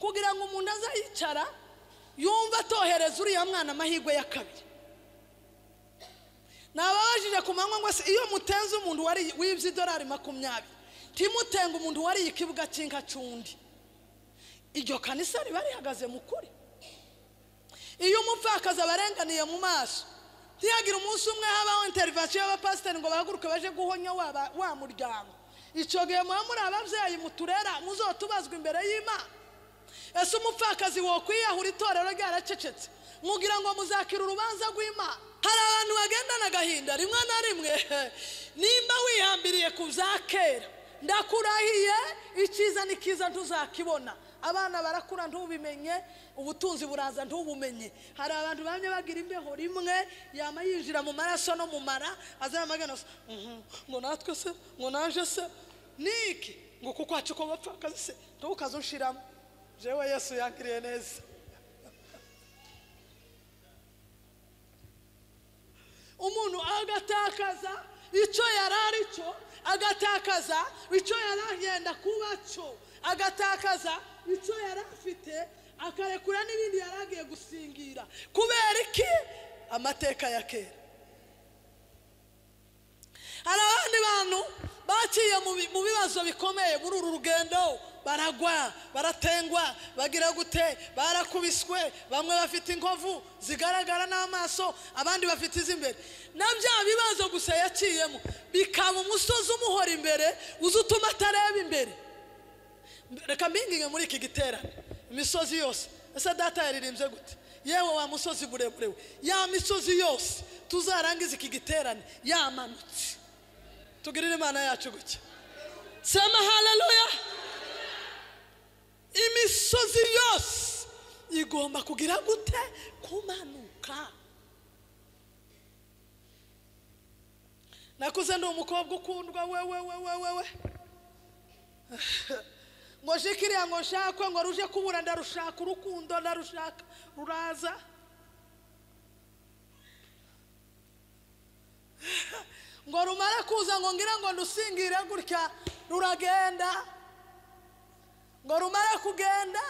kugira ngo umuntu azayicara yumve atohereza uriya mwana amahirwe ya kabiri nababajije ku manywa ngo se iyo mutenze umuntu wibye idolari makumyabiri ntimutenga umuntu wariye ikibuga cy'inkacundi iryo kanisa riba rihagaze mu kuri iyo umupfakazi abarenganiye mu maso ntihagire umunsi umwe habaho interivasiyo y'abapasiteri ngo bahaguruke baje guhonya wa muryango icyo gihe muba muri ababyeyi muturera muzotubazwa imbere y'imana ese umupfakazi wokwiyahura itorero ryaracecetse mugira ngo muzakira urubanza rw'imana hari abantu bagendana agahinda rimwe na rimwe nimba wihambiriye ku bya kera ndakurahiye icyiza ni cyiza ntuzakibona abana barakura ntubimenye ubutunzi buraza ntubumenye hari abantu bamwe bagira imbeho rimwe yaba yinjira mu maraso no mu mara azana amagana ngo natwe se ngo naje se niki ngo kuko wacu ko bapfakazi se ntukaze ushiramo jewe yesu yakiriye neza umuntu agatakaza icyo yari ari cyo agatakaza icyo yari agenda kuba cyo agatakaza icyo yari afite akarekura n'ibindi yari agiye gusingira kubera iki amateka ya kera hari abandi bantu baciye mu bibazo bikomeye muri uru rugendo baragwa baratengwa bagira gute barakubiswe bamwe bafite inkovu zigaragara n'amaso abandi bafite iz'imbere na bya bibazo gusa yaciyemo bikaba umusozi umuhora imbere uzi utuma atareba imbere reka mbinginge muri iki giterane imisozi yose ese data yaririmbye gute yewe wa musozi muremure we ya misozi yose tuzarangize iki giterane yamanutse tugirire imana yacu gutya sema haleluya imisozi yose igomba kugira gute kumanuka nakuze ndi umukobwa ukundwa wewe wewe wewe ngo jikiriya ngo nshakwe ngo ruje kubura ndarushaka urukundo ndarushaka ruraza ngo rumare kuza ngo ngira ngo ndusingire gutya ruragenda ngo rumare kugenda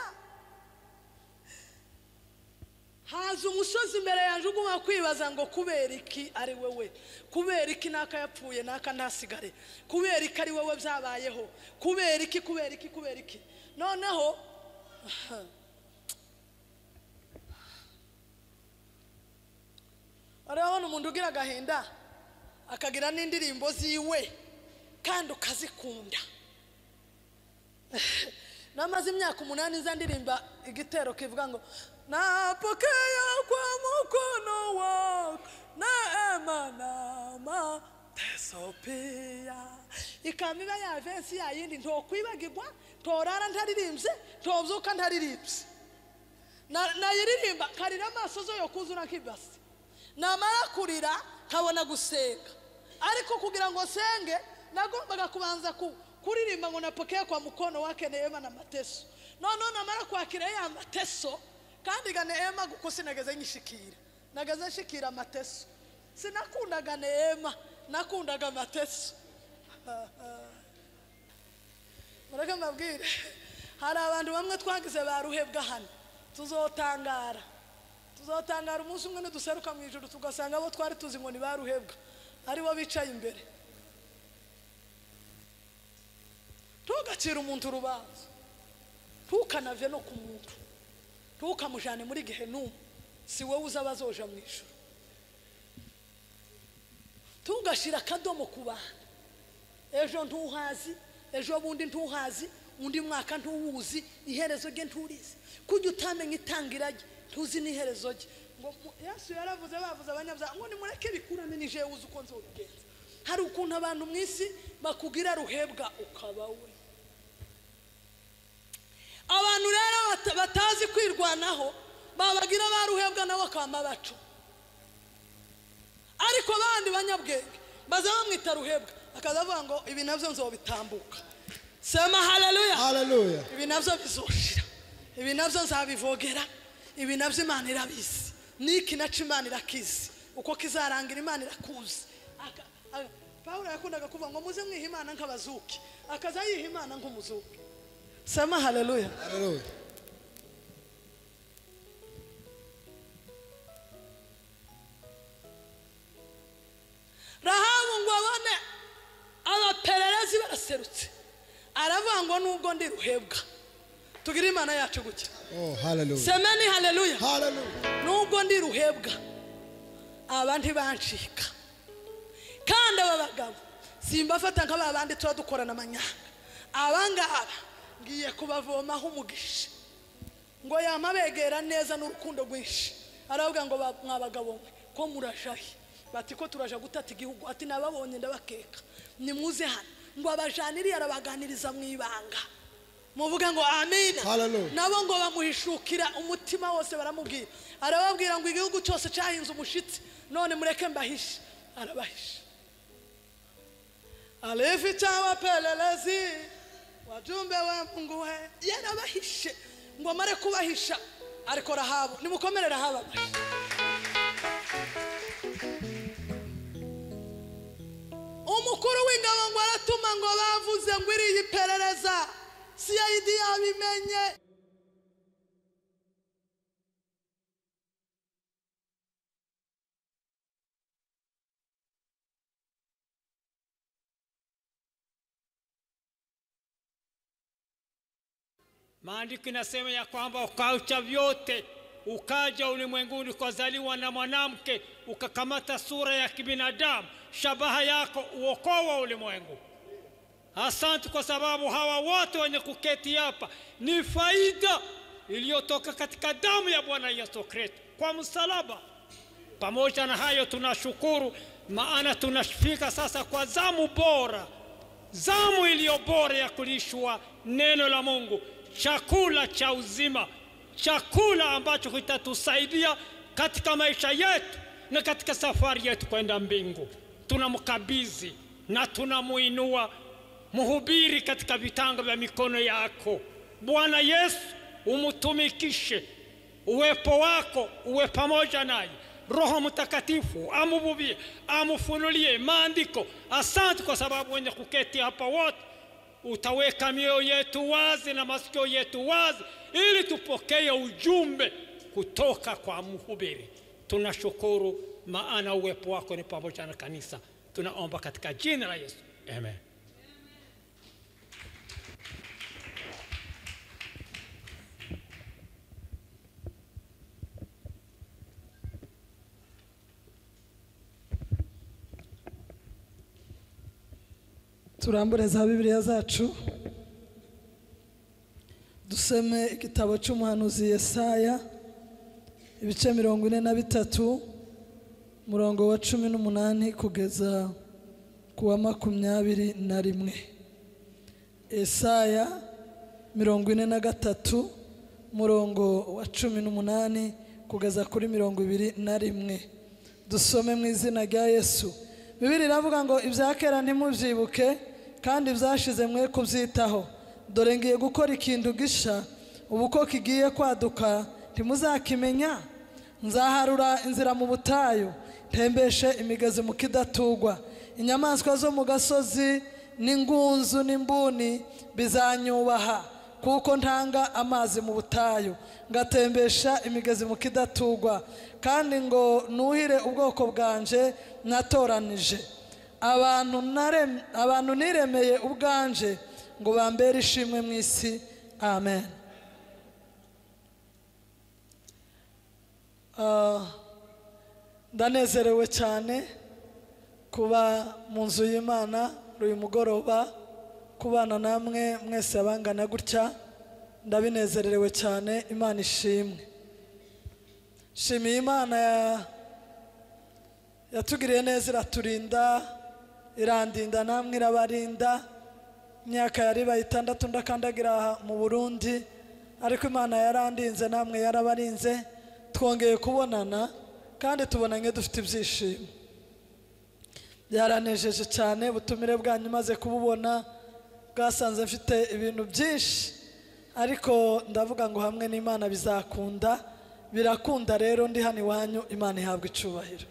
haza umusozi imbere yanjye uguma kwibaza ngo kubera iki ari wowe kubera iki n'aka yapfuye n'aka ntasigare kubera iki ari wowe byabayeho kubera iki kubera iki kubera iki noneho urabona umuntu ugira agahinda akagira n'indirimbo ziwe kandi ukazikunda namaze imyaka umunani nza ndirimba igitero kivuga ngo napokea kwa mukono wako neema na mateso pia ikaba iba yavensi yayindi ntokwibagirwa ntorara ntaririmbye ntobyuka ntaririmbye nayiririmba nkarira amaso zo yo kuzura nk'ibasi namara kurira nkabona gusenga ariko kugira ngo nsenge nagombaga kubanza ku kuririmba ngo napokea kwa mukono wake neema na mateso noneho namara kwakira ya mateso kandi ga neema kuko sinageze nyishikira nageze nshikira amateso sinakundaga neema nakundaga amateso mureke mbabwire hari abantu bamwe twagize ba ruhebwa hano tuzotangara tuzotangara umunsi umwe niduseruka mu ijoro tugasanga abo twari tuzi ngo ni ba ruhebwa aribo bicaye imbere ntugacire umuntu urubanza ntukanave no ku muntu ntukamujyane muri gihe n'umwe si wowe uza abazoja mu ijoro ntugashyire akadomo ku bantu ejo ntuhazi ejo bundi ntuhazi undi mwaka ntuwuzi iherezo rye nturizi kujya utamenya itangira rye ntuzi n'iherezo rye ngo yesu yaravuze bavuze abanyabyaha ngo nimureke bikurane n'ijewe uzi uko nzobigenza hari ukuntu abantu mu isi bakugira ruhebwa ukaba we abantu rero batazi kwirwanaho babagira baruhebwa nabo bakaba bacu ariko abandi banyabwenge baza bamwita ruhebwa akaza avuga ngo ibi nabyo nzobitambuka sema haleluya ibi nabyo bizoshira ibi nabyo nzabivogera ibi nabyo imana irabizi niki naco imana irakizi uko kizarangira imana irakuzi paul yakundaga kuvuga ngo muze mwiha imana nk'abazuki akaza yiha imana nk'umuzuki sema haleluya ngo nubwo ndi ruhebwa tugire imana yacu gutya Oh, hallelujah. semeni haleluya Hallelujah. nubwo ndi ruhebwa aba ntibancika kandi aba bagabo simbafata nk'aba bandi tuba dukorana amanyanga abangaba ngiye kubavomaho umugisha ngo yamabegera neza n'urukundo rwinshi aravuga ngo ba- mwa bagabo mwe ko murashahe bati ko turaja gutata igihugu ati nababonye ndabakeka nimuze hano ngo abajaniriye arabaganiriza mu ibanga muvuga ngo amina Hallelujah. nabo ngo bamuhishukira umutima wose baramubwira arababwira ngo igihugu cyose cyahinze umushitsi none mureke mbahishe arabahisha alificha wapelelezi wajumbe wa mungu we yarabahishe ngo amare kubahisha ariko rahabu nimukomere rahabu abahishe umukuru w'ingabo ngo aratuma ngo bavuze ngo iriya iperereza cid yabimenye Maandiko inasema ya kwamba ukaacha vyote ukaja ulimwenguni ukazaliwa na mwanamke ukakamata sura ya kibinadamu, shabaha yako uokoa ulimwengu. Asante kwa sababu hawa wote wenye kuketi hapa ni faida iliyotoka katika damu ya Bwana Yesu Kristo kwa msalaba. Pamoja na hayo, tunashukuru maana tunafika sasa kwa zamu bora zamu iliyo bora ya kulishwa neno la Mungu, chakula cha uzima, chakula ambacho kitatusaidia katika maisha yetu na katika safari yetu kwenda mbingu. Tunamkabidhi na tunamuinua mhubiri katika vitanga vya mikono yako. Bwana Yesu, umtumikishe, uwepo wako uwe pamoja naye roho mtakatifu amuvuvie amufunulie maandiko asante kwa sababu wenye kuketi hapa wote utaweka mioyo yetu wazi na masikio yetu wazi ili tupokee ujumbe kutoka kwa mhubiri tunashukuru maana uwepo wako ni pamoja na kanisa tunaomba katika jina la yesu amen turambure za bibiliya zacu dusome igitabo cy'umuhanuzi yesaya ibice mirongo ine na bitatu murongo wa cumi n'umunani kugeza ku wa makumyabiri na rimwe esaya mirongo ine na gatatu murongo wa cumi n'umunani kugeza kuri mirongo ibiri na rimwe dusome mu izina rya yesu bibiri iravuga ngo ibya kera ntimubyibuke kandi ibyashize mwe kubyitaho dore ngiye gukora ikintu gisha ubu ko kigiye kwaduka ntimuzakimenya nzaharura inzira mu butayu ntembeshe imigezi mu kidatugwa inyamaswa zo mu gasozi n'ingunzu n'imbuni bizanyubaha kuko ntanga amazi mu butayu ngatembesha imigezi mu kidatugwa kandi ngo nuhire ubwoko bwanje natoranije abantu narem- abantu niremeye ubwanje ngo bambere ishimwe mu isi amen Ah, ndanezerewe cyane kuba mu nzu y'imana uyu mugoroba kubana namwe mwese abangana gutya ndabinezerewe cyane imana ishimwe shimiye imana ya- yatugiriye neza iraturinda irandinda namwe irabarinda imyaka yari ibaye itandatu ndakandagira aha mu burundi ariko imana yarandinze namwe yarabarinze twongeye kubonana kandi tubonanye dufite ibyishimo byaranejeje cyane ubutumire bwanyu maze kububona bwasanze mfite ibintu byinshi ariko ndavuga ngo hamwe n'imana bizakunda birakunda rero ndi hano iwanyu imana ihabwa icubahiro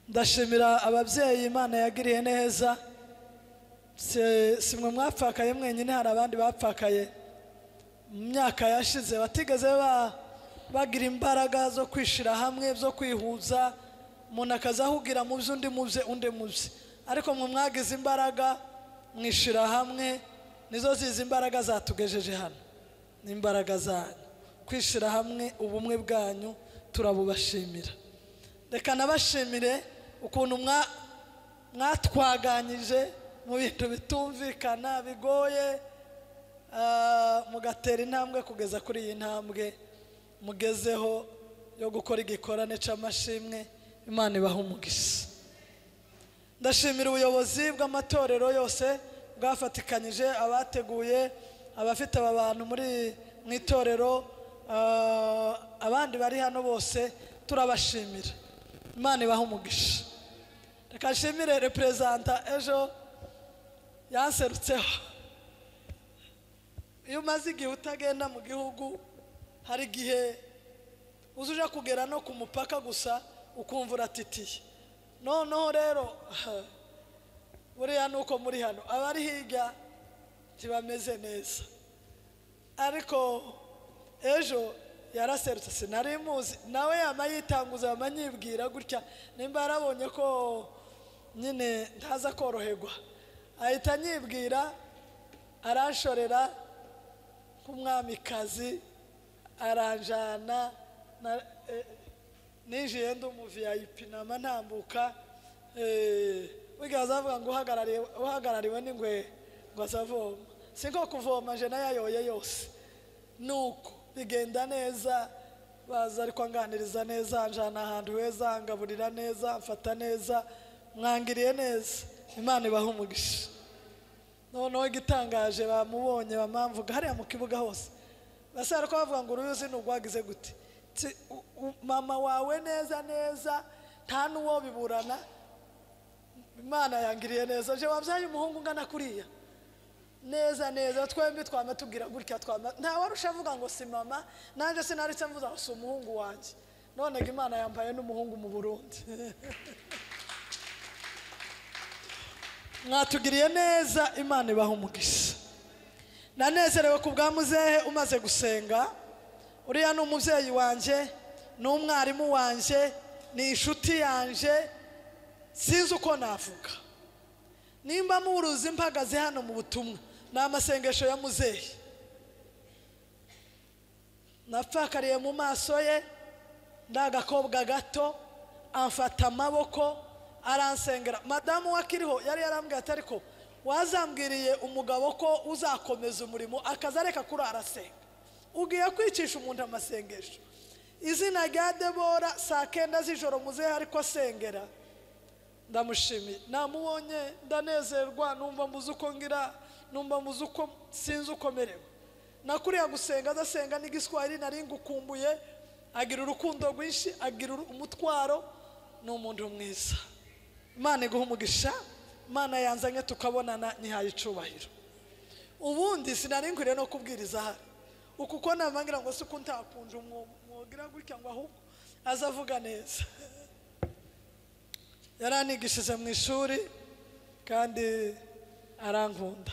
ndashimira ababyeyi imana yagiriye neza Si- si mwe mwapfakaye mwenyine hari abandi bapfakaye mu myaka yashize batigeze ba- bagira imbaraga zo kwishyira hamwe zo kwihuza umuntu akaza ahugira mu bye undi mu bye undi mu bye ariko mwe mwagize imbaraga mwishyira hamwe nizo zizi imbaraga zatugejeje hano ni imbaraga zanyu kwishyira hamwe ubumwe bwanyu turabubashimira reka nabashimire ukuntu mwa- mwatwaganyije mu bintu bitumvikana bigoye ah, mugatera intambwe kugeza kuri iyi ntambwe mugezeho yo gukora igikorane cy'amashimwe imana ibaha umugisha ndashimira ubuyobozi bw'amatorero yose bwafatikanyije abateguye abafite aba bantu muri mu itorero ah, abandi bari hano bose turabashimira imana ibaha umugisha reka nshimire reperezanta ejo yanserutseho iyo umaze igihe utagenda mu gihugu hari igihe uza uje kugera no ku mupaka gusa ukumva uratitiye noneho rero buriya ni uko muri hano abari hirya ntibameze neza ariko ejo yaraserutse sinari muzi nawe yaba yitanguza yaba anyibwira gutya nimba yarabonye ko nyine ntaza koroherwa ahita anyibwira aranshorera nk'umwamikazi aranjana na- eh, ninjiye ndi umu viyayipi nama ntambuka eh, burya bazavuga ngo uhagarariwe uhagarariwe n'ingwe ngo azavoma si nko kuvoma je nayayoye yose nuko bigenda neza baza ariko anganiriza neza anjana ahantu heza angaburira neza amfata neza mwangiriye neza imana ibaha umugisha noneho igitangaje bamubonye bamamvuga hariya mu kibuga hose basara ko bavuga ngo uruyuzi ntugwagize gute Tsi, u- u- mama wawe neza neza nta n'uwo biburana imana yangiriye neza je wabyaye umuhungu ungana kuriya neza neza twembi twama tubwira gutya twama nta warusha avuga ngo si mama nanjye sinaritse mvuza ngo si umuhungu wanjye none ngo imana yambaye n'umuhungu mu burundi mwatugiriye neza imana ibaha umugisha nanezerewe ku bwa muzehe umaze gusenga uriya ni umubyeyi wanjye ni umwarimu wanjye ni inshuti yanjye sinzi uko navuga nimba muruzi mpagaze hano mu butumwa ni amasengesho ya muzehe napfakariye mu maso ye ni agakobwa gato amfata amaboko aransengera madamu we akiriho yari yarambwiye ati ariko wazambwiriye umugabo ko uzakomeza umurimo akaza areka kuri arasenga ugiye kwicisha umuntu amasengesho izina rya debora saa kenda z'ijoro muzehe ariko asengera ndamushimiye namubonye ndanezerwa numva muzi uko ngira numva muzi uko sinzi uko merewe nakuriya gusenga adasenga n'igiswahili nari ngukumbuye agira urukundo rwinshi agira uru- umutwaro ni umuntu mwiza imana iguha umugisha imana yanzanye tukabonana ntihaye icubahiro ubundi sinari nkwiriye no kubwiriza hano uku uko nabangira ngo si uko ntakunje umwo- umwogira gutya ngo ahubwo aze avuga neza yaranigishije mu ishuri kandi arankunda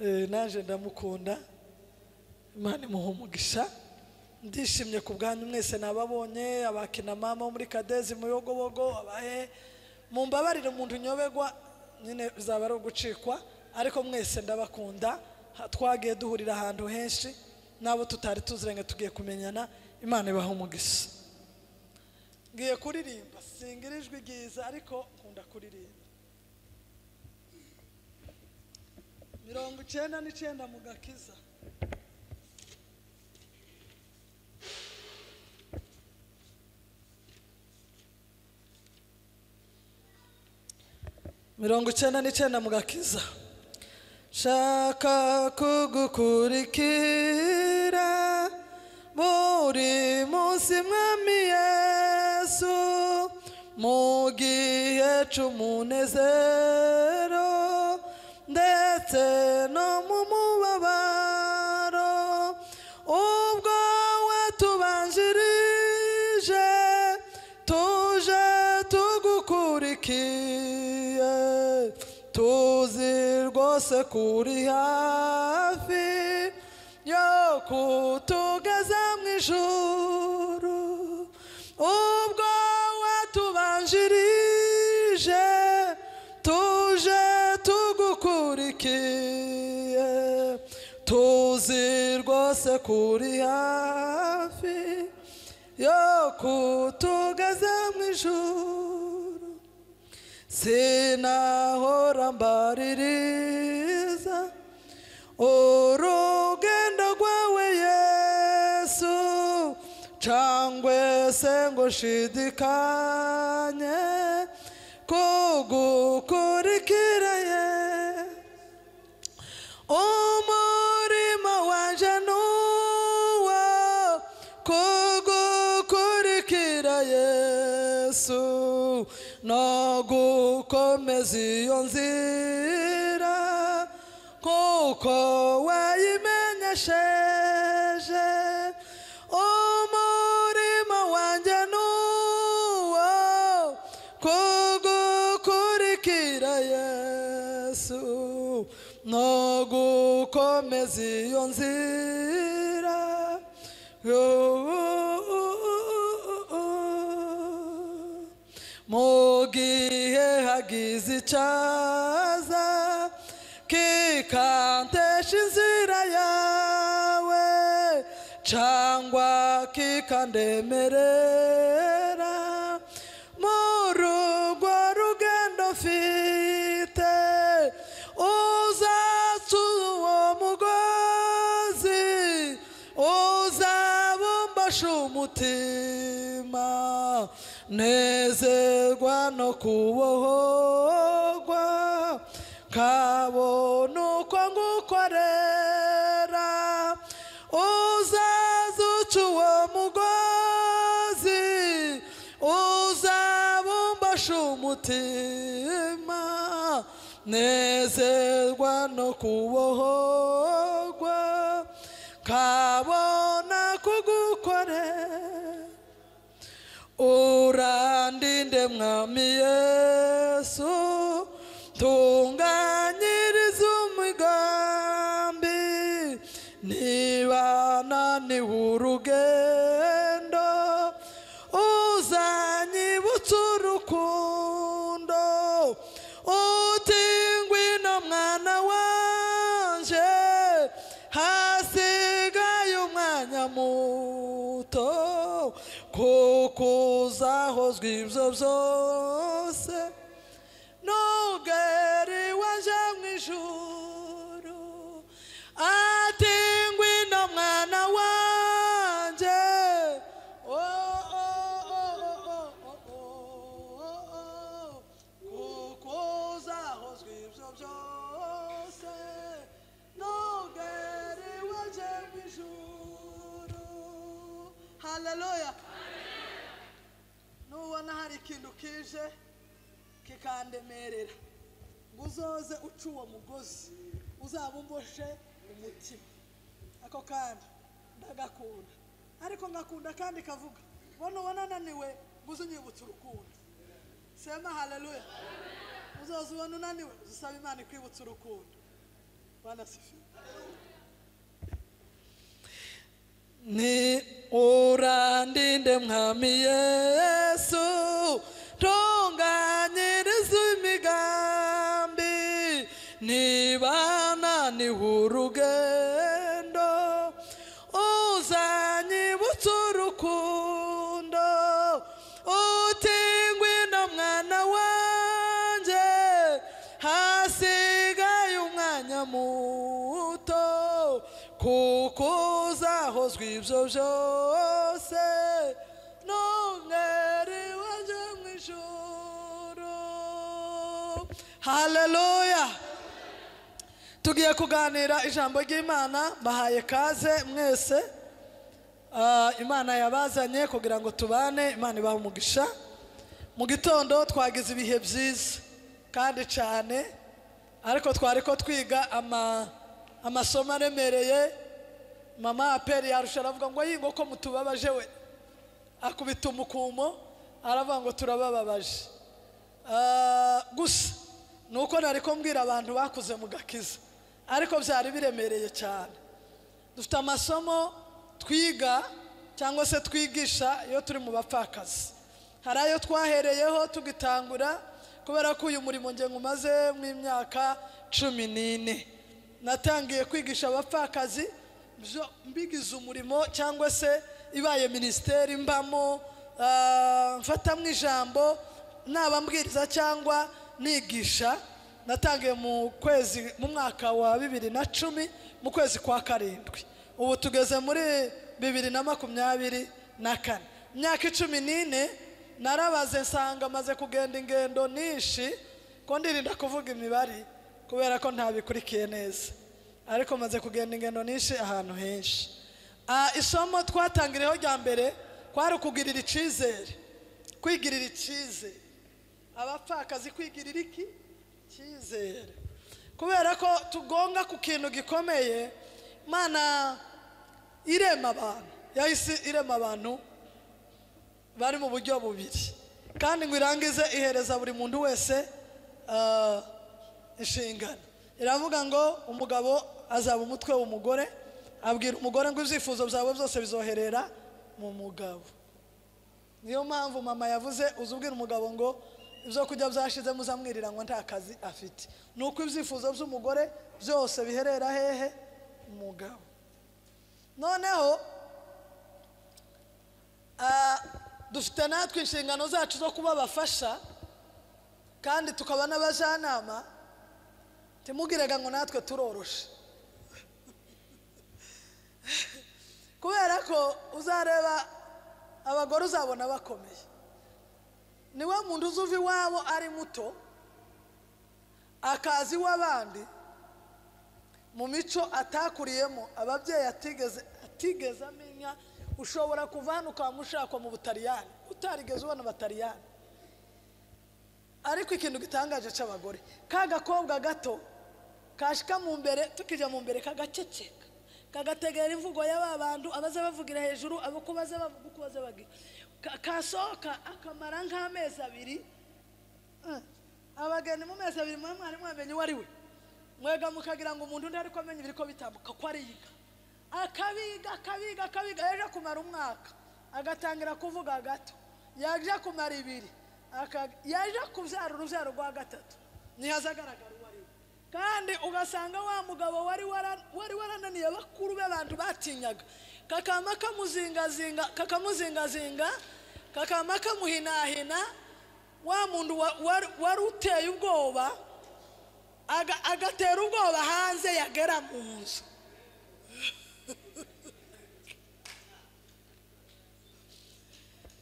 Eh, naje ndamukunda imana imuha umugisha ndishimye ku bwanyu mwese nababonye abakina mama wo muri kadezi muyogobogo abahe mumbabarire umuntu nyobegwa nyine bizaba ari ugucikwa ariko mwese ndabakunda Ha- twagiye duhurira ahantu henshi n'abo tutari tuziranye tugiye kumenyana imana ibaha umugisha ngiye kuririmba singira ijwi ryiza ariko nkunda kuririmba mirongo icyenda n'icyenda mu gakiza mirongo icyenda n'icyenda mu gakiza nshaka kugukurikira buri munsi mwami yesu mu gihe cy'umunezero ndetse no mu mubabaro ubwo watubanjirije tuje tugukurikiye tuzi rwose kuri hafi yo kutugeza mu ijuru ubwo watubanjirije tuje tugukurikiye yose kuri hafi yo kutugeza mu ijuru sinahora mbaririza urugendo rwawe yesu cangwe se ngo nshidikanye kugukurikira yesu umurimo wanje nuwo kugukurikira yesu no gukomeza iyo nzira kuko wayimenyesheje umurimo wanjye nuwo kugukurikira yesu no gukomeza iyo nzira mu gihe hagize icyaza kikantesha inzira yawe cyangwa kikandemerera muri urwo rugendo mfite uzaca uwo mugozi uzabumbasha umutima nezerwa no kubohogwa kabona uko ngukorera uzaza uca uwo mugozi uzabumbasha umutima nezerwa no kubohogwa kabona kugukorera urandinde mwami yesu tunganyiriza umugambi niba naniwe urugendo uzanyibutsa urukundo uti ngwino mwana wanje hasigaye umwanya muto kuko uzahozwa ibyo byose n'ubwari waje mu ijuru ati ngwino mwana wanjye oh, oh, oh, oh, oh, oh, oh, oh. kuko uzahozwa ibyo byose n'ubwari waje mu ijuru haleluya nubona hari ikintu kije kikandemerera ngo uzoze uca uwo mugozi uzabumboshe umutima ako kandi ndagakunda ariko ngakunda kandi kavuga bona ubona ananiwe ngo uze unyibutse urukundo sema haleluya uzoze ubona unaniwe uzasaba imana ikwibutsa urukundo banasifiwe ni urandinde mwami yesu tunganyiriza imigambi niba naniwe urugendo uzanyibutsa urukundo uti ngwino mwana wanjye hasigaye umwanya muto kuko uzahozwa ibyo byose n'umwere waje mu ijoro haleluya tugiye kuganira ijambo ry'imana bahaye kaze mwese Ah, imana yabazanye kugira ngo tubane imana ibahe umugisha mu gitondo twagize ibihe byiza kandi cyane ariko twari ko twiga ama- amasomo aremereye mama aperi yarusha aravuga ngo "Ayi, ngo ko mutubabaje we akubita umukumo aravuga ngo turabababaje Ah, gusa ni uko nari kumbwira abantu bakuze mu gakiza ariko byari biremereye cyane dufite amasomo twiga cyangwa se twigisha iyo turi mu bapfakazi hari ayo twahereyeho tugitangura kubera ko uyu murimo nge umaze mu imyaka cumi n'ine natangiye kwigisha abapfakazi byo mbigize umurimo cyangwa se ibaye minisiteri mbamo ah, mfatamwo ijambo naba mbwiriza cyangwa nigisha natangiye mu kwezi mu mwaka wa bibiri na cumi mu kwezi kwa karindwi ubu tugeze muri bibiri na makumyabiri na kane imyaka icumi n'ine narabaze nsanga maze kugenda ingendo nyinshi ko ndirinda kuvuga imibare kubera ko ntabikurikiye neza ariko maze kugenda ingendo nyinshi ahantu henshi Ah, isomo twatangiriyeho rya mbere kwari ukugirira icyizere kwigirira icyizere abapfakazi kwigirira iki icyizere kubera ko tugonga ku kintu gikomeye mana irema abantu yahise irema abantu bari mu buryo bubiri kandi ngo irangize ihereza buri muntu wese ah, inshingano iravuga ngo umugabo azaba umutwe w'umugore abwira umugore ngo ibyifuzo byawe byose bizoherera mu mugabo niyo mpamvu mama yavuze uzi ubwira umugabo ngo ibyo kurya byashize muzamwirira ngo nta kazi afite ni uko ibyifuzo by'umugore byose biherera hehe umugabo noneho ah, dufite natwe inshingano zacu zo kuba abafasha kandi tukaba n'abajyanama timugiraga ngo natwe turoroshe kubera ko uzareba abagore uzabona bakomeye niwe muntu uzi uva iwabo ari muto akazi iw'abandi mu mico atakuriyemo ababyeyi atigeze atigeze amenya ushobora kuva hano ukaba ushakwa mu butaliyani utarigeze ubona abataliyani ariko ikintu gitangaje cy'abagore ka gakobwa gato kashika mu mbere tukijya mu mbere kagaceceka kagategera imvugo y'aba bantu abaze bavugira hejuru abo ko baze bavuga uko baze bagira Ka- kasohoka akamara nk'amezi abiri Eh, abageni mu mezi abiri mwe mwari mwamenye uwo ari we mwega mukagira ngo umuntu undi ariko amenye ibiri ko bitambuka ko ariga akabiga akabiga akabiga yaje kumara umwaka agatangira kuvuga gato yaje kumara ibiri aka- yaje kubyara urubyaro rwa gatatu ntihaza agaragara uwo ari we kandi ugasanga wa mugabo wari wara- wari warananiye bakuru be abantu batinyaga kakama kamuzingazinga kakamuzingazinga kakama kamuhinahina wa muntu wa- wari- wari uteye ubwoba aga- agatera ubwoba hanze yagera mu nzu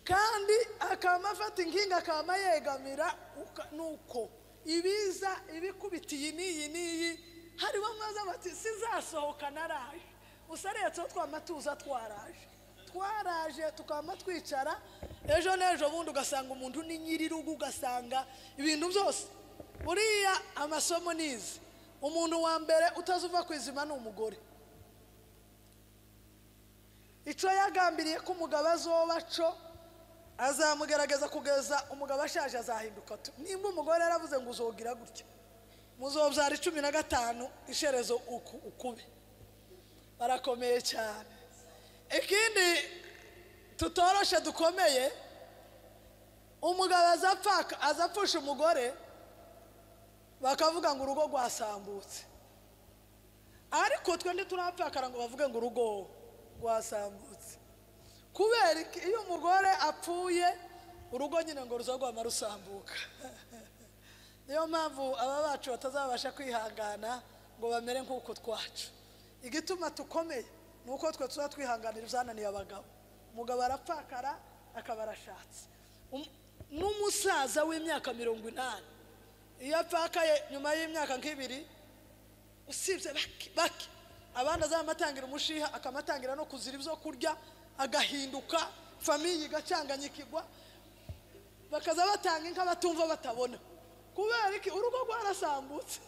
kandi akaba afata inkinga akaba yegamira uka- nuko ibiza ibikubita iyi n'iyi n'iyi harimo amazi bati sinzasohoka naraje usaretseho twama tuza twaraje twaraje tukaba twicara ejo n'ejo bundi ugasanga umuntu ni nyirirugo ugasanga ibintu byose buriya amasomo nizi umuntu wa mbere utazuva ku izima ni umugore icyo yagambiriye ko umugabo azoba cyo azamugerageza kugeza umugabo ashaje azahinduka tu- nimba umugore yaravuze ngo uzogira gutya muzobyara cumi na gatanu isherezo uku ukube barakomeye cyane ikindi tutoroshe dukomeye umugabo aza apfa- aza apfusha umugore bakavuga ngo urugo rwasambutse ariko twe ntiturapfakara ngo bavuge ngo urugo rwasambutse kubera iki iyo umugore apfuye urugo nyine ngo ruzagwama rusambuka niyo mpamvu aba bacu batazabasha kwihangana ngo bamere nk'uko twacu igituma tukomeye ni uko twe tuba twihanganira ibyananiye abagabo umugabo arapfakara akaba arashatse Um- n'umusaza w'imyaka mirongo inani iyo apfakaye nyuma y'imyaka nk'ibiri usibye bake bake abandi azamatangira umushiha akamatangira no kuzira ibyo kurya agahinduka famiye igacanganya ikigwa bakaza batanga inka batumva batabona kubera iki urugo rwarasambutse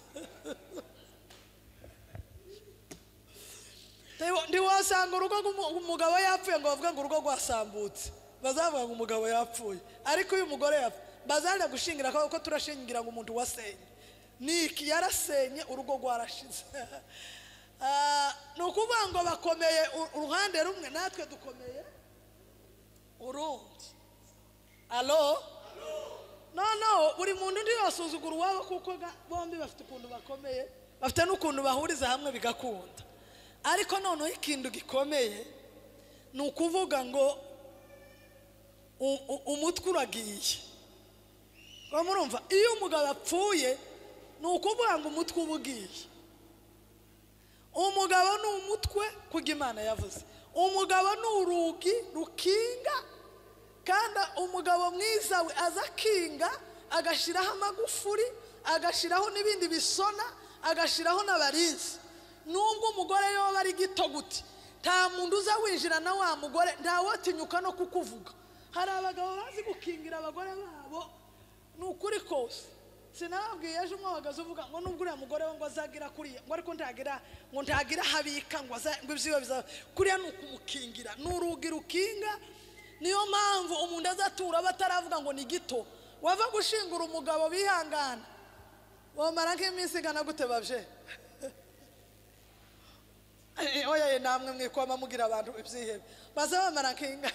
Ntiwo- ntiwasanga urugo rw'umu- umugabo yapfuye ngo bavuge ngo urugo rwasambutse bazavuga ngo umugabo yapfuye ariko iyo umugore yapfa bazajya gushingira ko ko turashingira ngo umuntu wasenye ni iki yarasenye urugo rwarashize Ah, ni ukuvuga ngo bakomeye u- uruhande rumwe natwe dukomeye urundi alo noneho buri muntu undi yasuzugura uwabo kuko ga- bombi bafite ukuntu bakomeye bafite n'ukuntu bahuriza hamwe bigakunda ariko noneho ikintu gikomeye ni ukuvuga ngo u- u- umutwe uragiye ngo murumva iyo umugabo apfuye ni ukuvuga ngo umutwe uba ugiye umugabo ni umutwe kuko imana yavuze umugabo ni urugi rukinga kandi umugabo mwiza we aza akinga agashyiraho amagufuri agashyiraho n'ibindi bisona agashyiraho n'abarinzi nubwo umugore yoba ari gito gute nta muntu uza winjira na wa mugore ntawatinyuka no kukuvuga hari abagabo bazi gukingira abagore babo ni ukuri kose sinababwiye ejo umwe wahagaze uvuga ngo nubwo uriya mugore we ngo azagira kuriya ngo ariko ntagira ngo ntagira aho abika ngo aza- ngo ibyiwe bizaba kuriya ni ukumukingira ni urugi rukinga niyo mpamvu umuntu azatura bataravuga ngo ni gito wava gushingura umugabo bihangana wamara nk'iminsi igana gute babje Eh, oya ye namwe mwikoma mugira abantu ibyihebe baze bamara kinga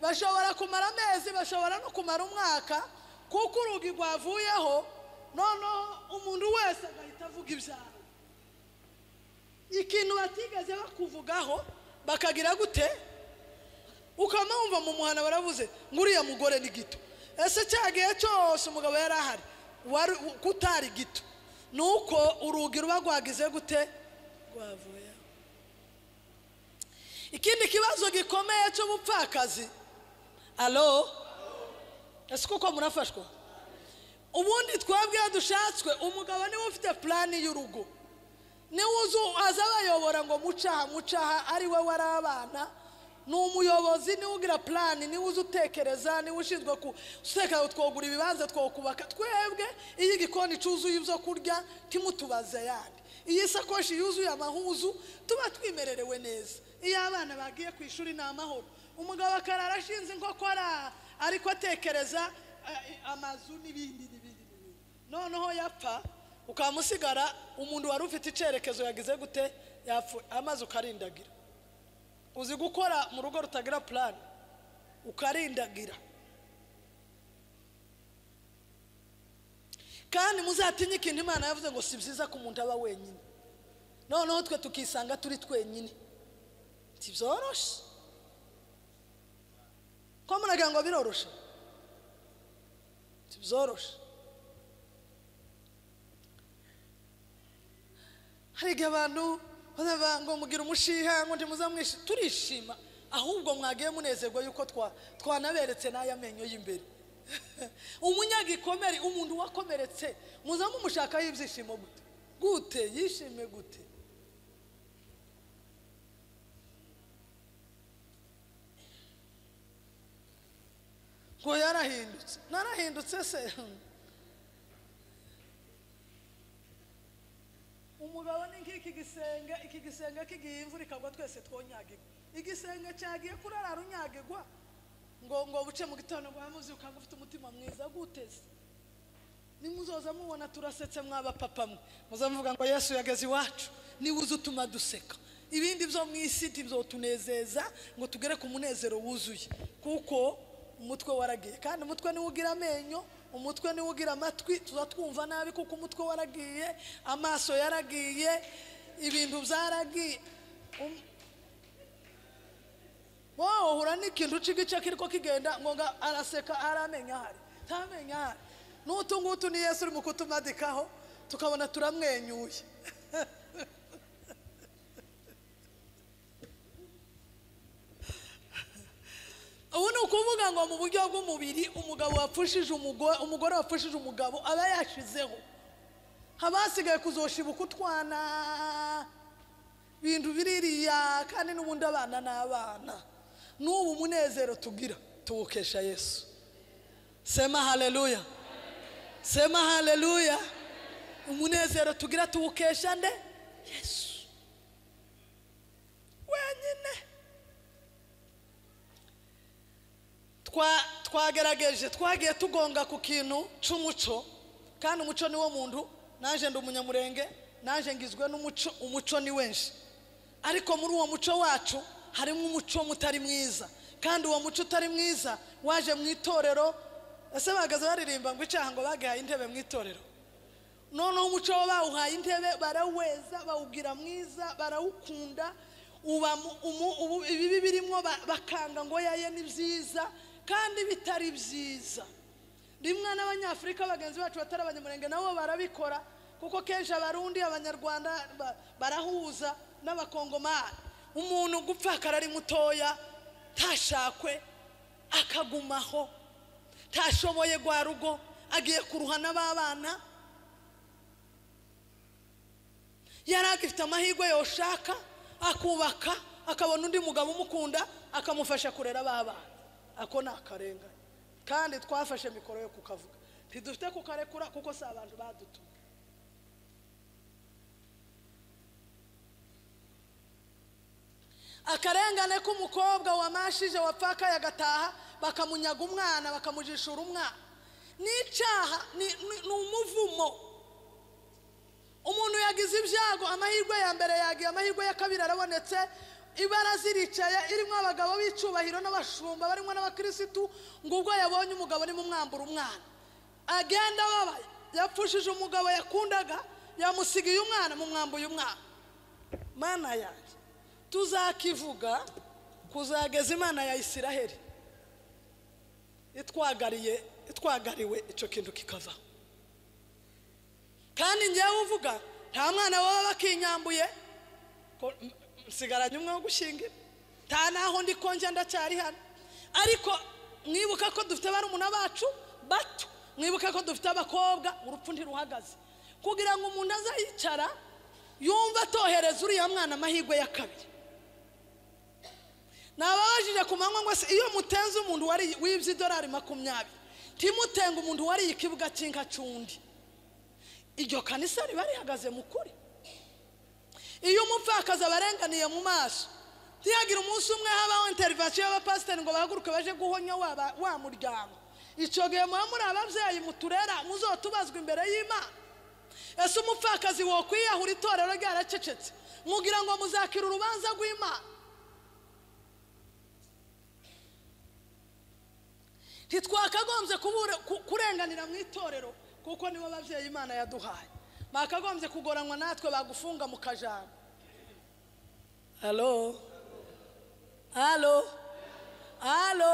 bashobora kumara amezi bashobora no kumara umwaka kuko urugi rwavuyeho noneho umuntu wese agahita avuga ibyaro ikintu batigeze bakuvugaho bakagira gute ukaba wumva mu muhanda baravuze ngo uriya mugore ni gito ese cya gihe cyose umugabo yari ahari wari kutari gito ni uko urugi ruba rwagize gute rwavuyeho ikindi kibazo gikomeye cy'ubupfakazi alo ese kuko murafashwa ubundi twebwe iyo dushatswe umugabo niwe ufite purani y'urugo niwe uzi aza abayobora ngo mucaha mucaha ari we wari abana ni umuyobozi niwe ugira purani niwe uzi utekereza niwe ushinzwe guteka twogura ibibanza twokubaka twebwe iyo igikoni cyuzuye ibyo kurya timutubaze yandi iyo isakoshi yuzuye amahuzu tuba twimererewe neza iyo abana bagiye ku ishuri ni amahoro umugabo akarara ashinze inkokora ariko atekereza eh, amazu n'ibindi n'ibindi n'ibindi noneho yapfa ukamusigara umuntu wari ufite icyerekezo yagize gute yapfuye amazi ukarindagira uzi gukora mu rugo rutagira purani ukarindagira kandi muzatinye ikintu imana yavuze ngo si byiza ko umuntu aba wenyine noneho twe tukisanga turi twenyine ntibyoroshye ko muragira ngo biroroshye ntibyoroshye hari igihe abantu bazavuga ngo mugira umushiha ngo ntimuzamwishe turishima ahubwo mwagiye munezerwa yuko twa- twanaberetse n'aya menyo y'imbere umunyagikomere umuntu wakomeretse muzamu mushakaho ibyishimo gute gute yishime gute ngo yarahindutse narahindutse se umugabo ni nk'iki gisenge iki gisenge kigiye imvura ikagwa twese twonyagirwa igisenge cyagiye kurara runyagirwa ngo ngo buce mu gitondo ngo wamuzi ukanga ufite umutima mwiza guteze nimuzoza mubona turasetse mwaba papa mwe muzamuvuga ngo yesu yageze iwacu niwe uzi utuma duseka ibindi byo mu isi ntibyotunezeza ngo tugere ku munezero wuzuye kuko umutwe waragiye kandi umutwe niwo ugira amenyo umutwe niwo ugira amatwi tuza twumva nabi kuko umutwe waragiye amaso yaragiye ibintu byaragiye Um- wowe uhura n'ikintu cy'igice kiriko kigenda ngo nga- araseka aramenya ahari ntamenya ahari n'utu ngutu ni yesu urimo kutumadikaho tukabona turamwenyuye ubu ni ukuvuga ngo mu buryo bw'umubiri umugabo wapfushije umugore umugore wapfushije umugabo aba yashizeho haba hasigaye kuzoshibuka utwana ibintu biririya kandi n'ubundi abana n'abana n'ubu munezero tugira tuwukesha yesu sema haleluya sema haleluya umunezero tugira tuwukesha nde yesu wenyine Twa- twagerageje twagiye tugonga ku kintu cy'umuco kandi umuco ni wo muntu naje ndi umunyamurenge naje ngizwe n'umuco umuco ni wenshi ariko muri uwo muco wacu harimo umuco mutari mwiza kandi uwo muco utari mwiza waje mu itorero ese bahagaze baririmba ngo icyaha ngo bagahaye intebe mu itorero noneho umuco wo bawuhaye intebe baraweza bawubwira mwiza barawukunda uba mu- umu- ubu- ibibi birimo ba- bakanga ngo yaye ni byiza kandi bitari byiza rimwe n'abanyafurika bagenzi bacu batari abanyamurenge nabo barabikora kuko kenshi abarundi abanyarwanda ba- barahuza n'abakongomani umuntu gupfa akarari mutoya ntashakwe akagumaho ntashoboye gwa rugo agiye kuruhana b'abana yari agifite amahirwe yoshaka akubaka akabona undi mugabo umukunda akamufasha kurera ba bana ako ni akarengane kandi twafashe mikoro yo kukavuga ntidufite kukarekura kuko si abantu badutumye akarengane k'umukobwa wamashije wapfakaye agataha bakamunyaga umwana bakamujishura umwana n'icyaha ni ni- ni umuvumo umuntu yagize ibyago amahirwe ya mbere yagiye amahirwe ya kabiri arabonetse ibaraza iricaye irimo abagabo b'icyubahiro n'abashumba barimo n'abakirisitu ngo ubwo yabonye umugabo arimo umwambura umwana agenda ababaye yapfushije umugabo yakundaga yamusigiye umwana mumwambuye umwana mana yanjye tuzakivuga kuzageza imana ya isiraheli itwagariye itwagariwe icyo kintu kikavaho kandi ngewe uvuga nta mwana baba bakinyambuye ko- m- m- nsigaranye umwe wo gushingira nta naho ndi ko njya ndacyari hano ariko mwibuka ko dufite barumuna bacu bato mwibuka ko dufite abakobwa urupfu ntiruhagaze kugira ngo umuntu azayicara yumve atohereza uriya mwana amahirwe ya kabiri nababajije ku manywa ngo se iyo mutenze umuntu wari- wibye idolari makumyabiri ntimutenga umuntu wariye ikibuga cy'inkacundi iryo kanisa riba rihagaze mu kuri iyo umupfakazi abarenganiye mu maso ntihagire umunsi umwe habaho interivasiyo y'abapasiteri ngo bahaguruke baje guhonya wa ba- wa muryango icyo gihe muba muri ababyeyi muturera muzotubazwa imbere y'imana ese umupfakazi wokwiyahura itorero ryaracecetse mugira ngo muzakira urubanza rw'imana ntitwakagombye kubura- ku- kurenganira mu itorero kuko nibo babyeyi imana yaduhaye bakagombye kugoranwa natwe bagufunga mu kajana halo halo halo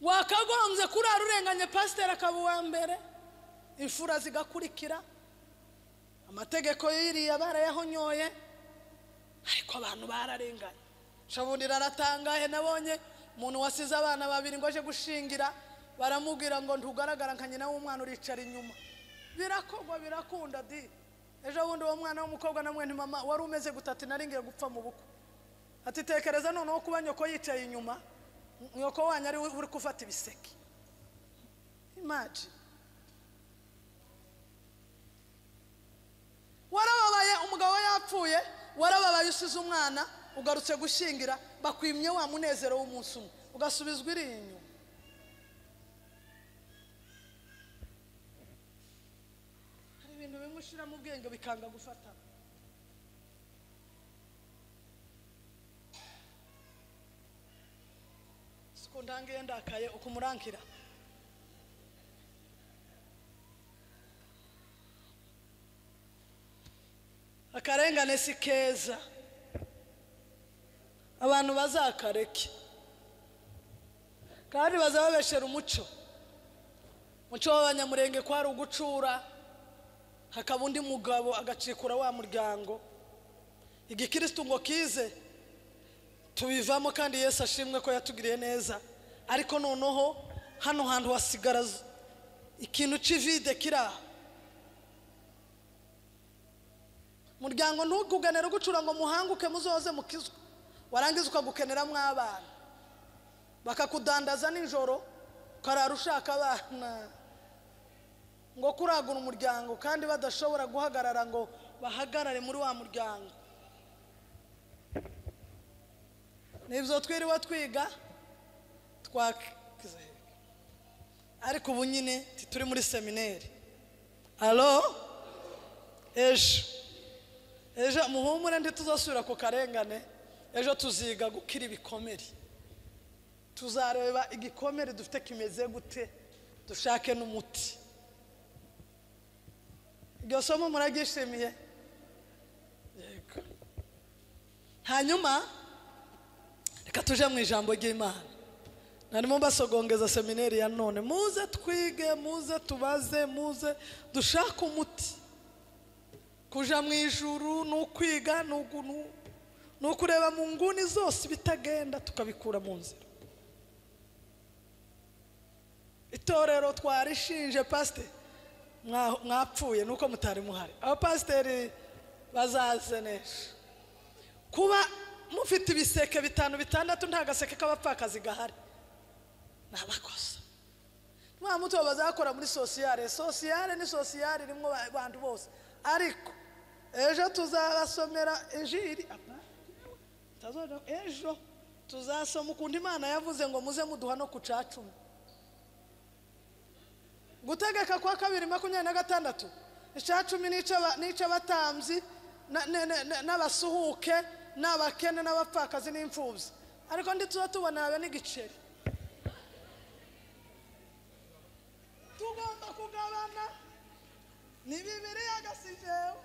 wakagombye kurara urenganye pasiteri akaba uwa mbere imfura zigakurikira amategeko yiriya barayahonyoye ariko abantu bararenganye shabundi raratangaye nabonye umuntu wasize abana babiri ngo aje gushingira baramubwira ngo ntugaragara nka nyina w'umwana uricara inyuma birakorwa birakunda di ejo bundi uwo mwana w'umukobwa na mwene mama wari umeze gutati nari ngiye gupfa mu bukwe ati tekereza noneho kuba nyoko yicaye inyuma nyoko wanyu ari we uri gufata ibiseke imagine warababaye umugabo we yapfuye warababaye usize umwana ugarutse gushyingira bakwimye wa munezero w'umunsi umwe ugasubizwa iri inyuma hari ibintu bimwe ushira mu bwenge bikanga gufata siko ndangiye ndakaye uko umurankira akarengane si keza abantu bazakareke kandi bazababeshera umuco umuco w'abanyamurenge ko hari ugucura hakaba undi mugabo agacikura wa muryango igikirisitu ngo kize tubivamo kandi yesu ashimwe ko yatugiriye neza ariko noneho hano hantu hasigara z- ikintu cy'ivide kiri aha muryango ntugukenera ugucura ngo muhanguke muzoze mukizwe warangiza ukagukeneramo abana bakakudandaza nijoro ukarara ushaka abana ngo kuragura umuryango kandi badashobora guhagarara ngo bahagarare muri wa muryango nibyo twiriwe twiga twakize ariko ubu nyine turi muri semineri alo ejo ejo muhumure ntituzasubira ku karengane ejo tuziga gukira ibikomere tuzareba igikomere dufite kimeze gute dushake n'umuti iryo somo muraryishimiye yego hanyuma reka tuje mu ijambo ry'imana narimo mbasogongeza seminari ya none muze twige muze tubaze muze dushake umuti kuja mu ijuru ni ukwiga ni ugu- ni- ni ukureba mu nguni zose ibitagenda tukabikura mu nzira itorero twarishinje pasiteri mwa- mwapfuye nuko mutari muhari abapasiteri bazaze neza kuba mufite ibiseke bitanu bitandatu nta gaseke k'abapfakazi gahari ni abakosa nta muto bazakora muri sosiyare sosiyare ni sosiyare irimo ba- bantu bose ariko ejo tuzabasomera injiri apa, tazoja- ejo tuzasoma ukuntu imana yavuze ngo muze muduha no ku cacumi gutegeka kwa kabiri makumyabiri na gatandatu icumi n'icy'abatambyi na- ne- ne- ne- n'abasuhuke n'abakene n'abapfakazi n'imfubyi ariko ndi tuba tubona yawe n'igiceri tugomba kugabana ni bibiri agasizeho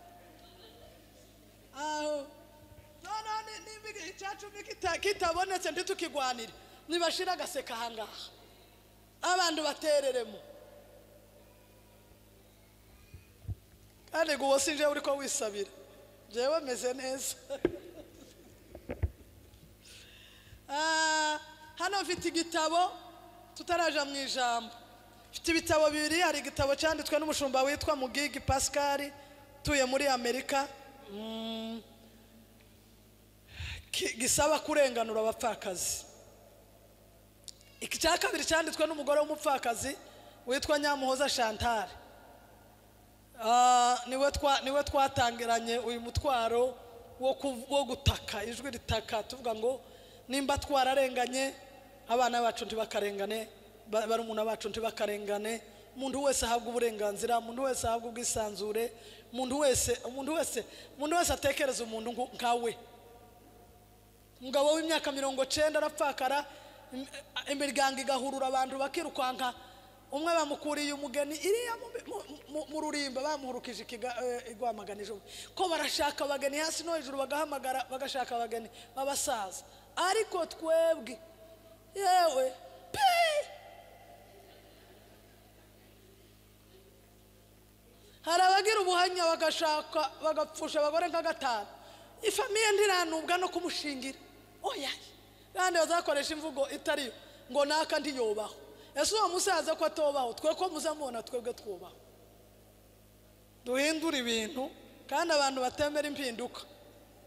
aho noneho ni- niba icyacumi kita- kitabonetse ntitukigwanire nibashira agaseka ahangaha abantu batereremo kandi ngo uwo si njyewe uri ko wisabira njyewe meze neza Ah, hano mfite igitabo tutaraja mu ijambo mfite ibitabo bibiri hari igitabo cyanditswe n'umushumba witwa mugigi pascal utuye muri amerika Mm. Ki- gisaba kurenganura abapfakazi iki cya kabiri cyanditswe n'umugore w'umupfakazi witwa nyamuhoza chantal Ah, niwe twa- niwe twatangiranye uyu mutwaro wo ku- wo gutaka ijwi ritaka tuvuga ngo nimba twararenganye abana bacu ntibakarengane ba- barumuna bacu ntibakarengane umuntu wese ahabwa uburenganzira umuntu wese ahabwa ubwisanzure umuntu wese umuntu wese umuntu wese atekereza umuntu nku- nkawe umugabo w'imyaka mirongo cyenda arapfakara im- imiryango igahurura abantu bakirukanka umwe bamukuriye umugeni iriya mu- mu- mu- mu rurimba bamuhurukije ikiga- eh, igwamagana ijoro ko barashaka abageni hasi no hejuru bagahamagara bagashaka abageni b'abasaza ariko twebwe yewe pe hari abagira ubuhanya bagashaka bagapfusha abagore nka gatanu ifamiye ntiranubwa no kumushingira oya kandi bazakoresha imvugo itariyo ngo naka ndiyobaho ese uwo musaza ko atobaho twe ko muzamubona twebwe twubaho duhindure ibintu kandi abantu batemera impinduka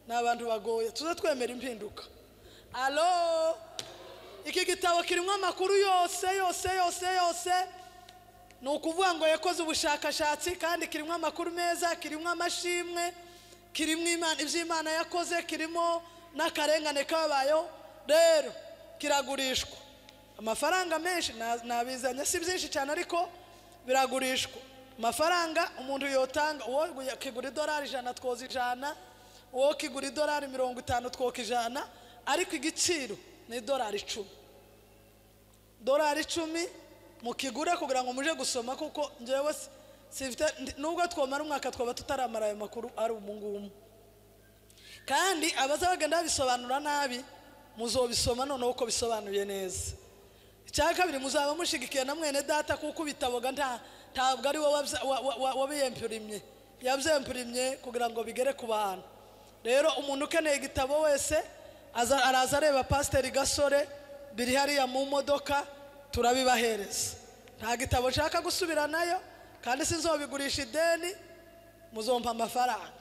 ni abantu bagoye tuze twemera impinduka alo iki gitabo kirimo amakuru yose yose yose yose ni ukuvuga ngo yakoze ubushakashatsi kandi kirimo amakuru meza kirimo amashimwe kirimo Imana- ibyo imana yakoze kirimo n'akarengane kabayeho rero kiragurishwa amafaranga menshi na- nabizanye si byinshi cyane ariko biragurishwa amafaranga umuntu yotanga uwo kigura idolari ijana twoza ijana uwo kigura idolari mirongo itanu twoka ijana ariko igiciro ni idolari icumi dorari icumi mukigure kugira ngo muje gusoma kuko njyewe si- simfite ndi- nubwo twamara umwaka twaba tutaramara ayo makuru ari umungumu kandi abaza bagenda babisobanura nabi muzobisoma noneho uko bisobanuye neza icya kabiri muzaba mushigikiye na mwene data kuko ubitaboga nta ntabwo ari wowe wabza- wa- wa- wa- wabiyempurimye yabyempurimye kugira ngo bigere ku bantu rero umuntu ukeneye igitabo wese aza- araza areba pasiteri gasore biri hariya mu modoka turabibahereza nta gitabo nshaka gusubira nayo kandi sinzobigurisha ideni muzompa amafaranga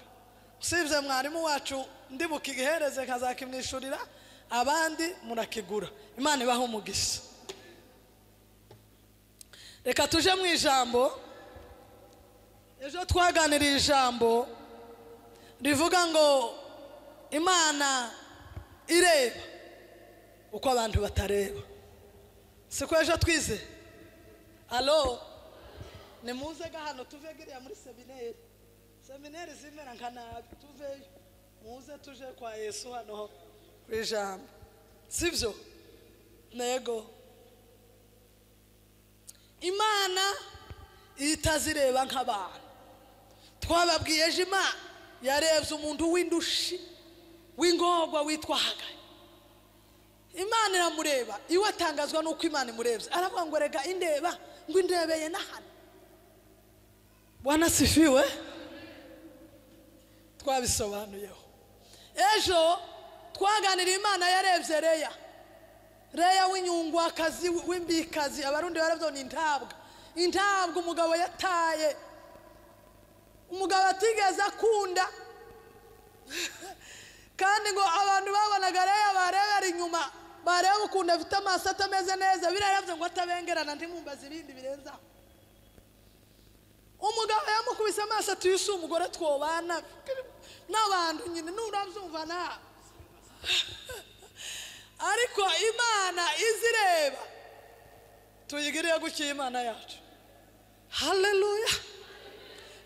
usibye mwarimu wacu ndibukihereze nkazakimwishyurira abandi murakigura imana ibahe umugisha reka tuje mu ijambo ejo twaganiriye ijambo rivuga ngo imana ireba uko abantu batareba siko ejo twize alo ni muze ga hano tuve giriya muri semineri semineri zimera nka nabi tuveyo muze tuje kwa yesu hano ku ijambo sibyo ntego imana itazireba nk'abantu twababwiye ejo imana yarebye umuntu w'indushi w'ingorwa witwa hagayi imana iramureba iwe atangazwa n'uko imana imurebye aravuga ngo rega indeba ngo indebeye n'ahana wanasifiwe twabisobanuyeho ejo twaganiriye imana yarebye reya reya w'inyungwakazi w'imbikazi abarundi barabyo ni intabwa intabwa umugabo yataye umugabo atigeze akunda kandi ngo abantu babonaga reya barebera inyuma bareba ukuntu afite amaso atameze neza birarabyo ngo atabengerana ntimumbaze ibindi birenze aho umugabo yamukubise amaso ati uyu si umugore twobana n'abantu nyine nurabyumva nawe ariko imana izireba tuyigiriye gutya imana yacu haleluya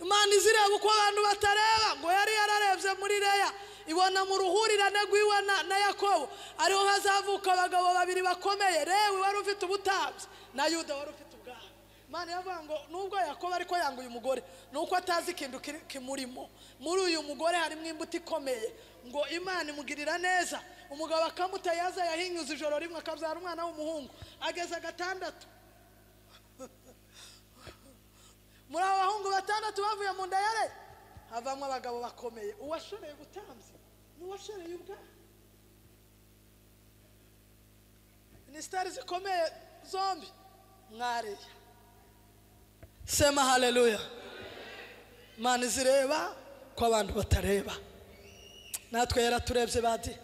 imana izireba uko abantu batareba ngo yari yararebye muri reya ibona mu ruhurirane rw'iwe na- na yakobo ariho hazavuka abagabo babiri bakomeye rewe wari ufite ubutambyi na yuda wari ufite ubwami imana iravuga ngo nubwo yakobo ariko yanga uyu mugore ni uko atazi ikintu kiri- kimurimo muri uyu mugore harimo imbuto ikomeye ngo imana imugirira neza umugabo akamutayaza yahinyuze ijoro rimwe akabyara umwana w'umuhungu ageze gatandatu muri abo bahungu batandatu bavuye mu nda ya Leya, havamo abagabo bakomeye uwashoreye ubutambyi n'uwashoreye ubwami minisiteri zikomeye zombi mwareya sema haleluya imana izireba ko abantu batareba natwe yaraturebye badi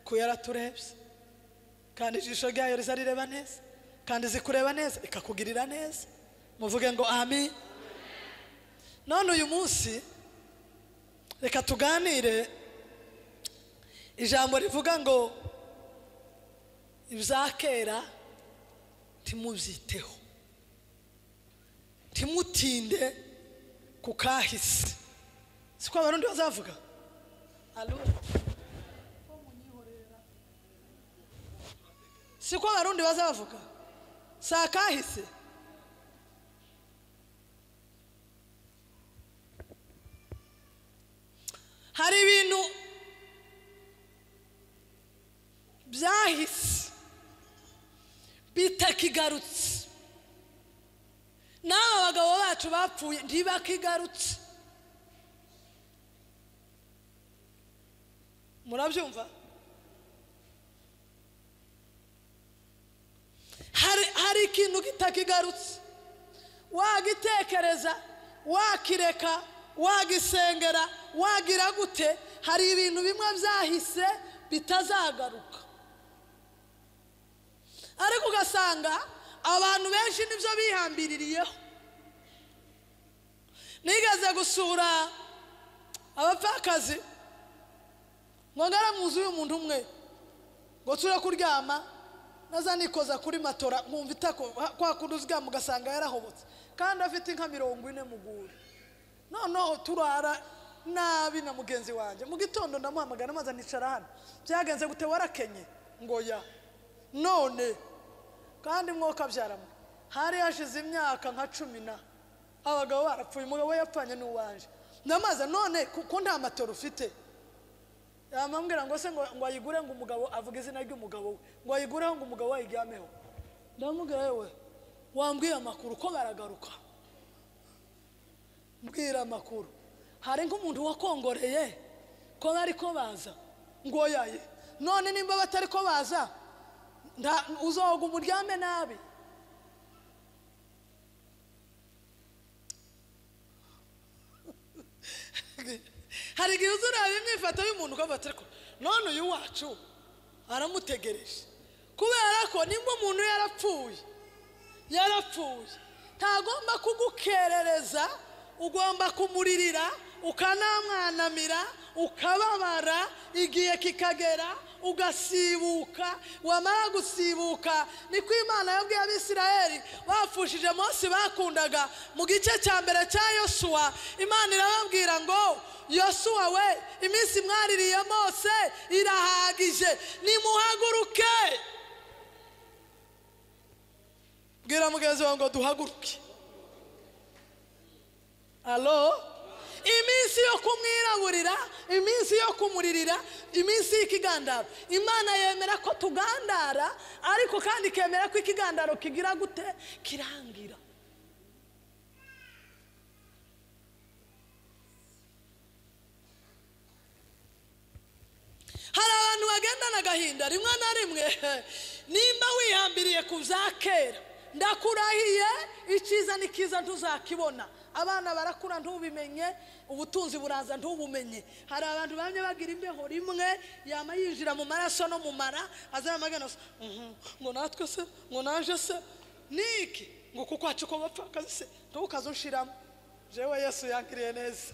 ko yaraturebye kandi ijisho ryayo rizarireba neza kandi zikureba neza ikakugirira neza muvuge ngo amin none uyu munsi reka tuganire ijambo rivuga ngo ibya kera ntimubyiteho ntimutinde ku kahise siko abarundi bazavuga Allora. siko abarundi bazavuga si akahise hari ibintu byahise bitakigarutse n'aba bagabo bacu bapfuye ntibakigarutse murabyumva hari hari ikintu kitakigarutse wagitekereza wakireka wagisengera wagira gute hari ibintu bimwe byahise bitazagaruka ariko ugasanga abantu benshi nibyo bihambiririyeho nigeze gusura abapfakazi ngo ngaramuzi uyu muntu umwe ngo nsure kuryama naza nikoza kuri matora nkumva itako kwa kundi uryama ugasanga yarahobotse kandi afite inka mirongo ine mu guri noneho turara nabi na mugenzi wanjye mu gitondo ndamuhamagara maze nicara hano byagenze gute warakenye ngo ya none kandi mwoka byaramo hari hashize imyaka nka cumi na abagabo barapfuye umugabo yapfanye n'uwanje ndamaze none kuko nta matoro ufite yamambwira ngo se ngo ngo ayigure ngo umugabo avuge izina ry'umugabo we ngo ayigureho ngo umugabo we ayiryameho ndamubwira yewe wambwiye amakuru ko baragaruka mbwira amakuru hari nk'umuntu wakongoreye ko bari ko baza ngo yaye none nimba batari ko baza nta- uzoga umuryame nabi hari igihe uzureba imyifato y'umuntu ukavuga ati ariko none uyu wacu aramutegereje kubera ko nimba umuntu yarapfuye yarapfuye ntagomba kugukerereza ugomba kumuririra ukanamwanamira ukababara igihe kikagera ugasibuka wamara gusibuka niko imana yabwiye abisirayeli bapfushije munsi bakundaga mu gice cya mbere cya yosuwa imana irababwira ngo yosuwa we iminsi mwaririye mose irahagije nimuhaguruke bwira mugenzi wawe ngo duhaguruke alo iminsi yo kumwiraburira iminsi yo kumuririra iminsi y'ikigandaro imana yemera ko tugandara ariko kandi ikemera ko ikigandaro kigira gute kirangira hari abantu bagendana agahinda rimwe na rimwe nimba wihambiriye ku bya kera ndakurahiye icyiza ni cyiza ntuzakibona abana barakura ntubimenye ubutunzi buraza ntubumenye hari abantu bamwe bagira imbeho rimwe yama yinjira mu maraso no mu mara azana amagana asa, "Mhm, ngo natwe se ngo naje se niki ngo kuko wacu ko bapfakazi se ntukaze unshiramo jewe yesu yankiriye neza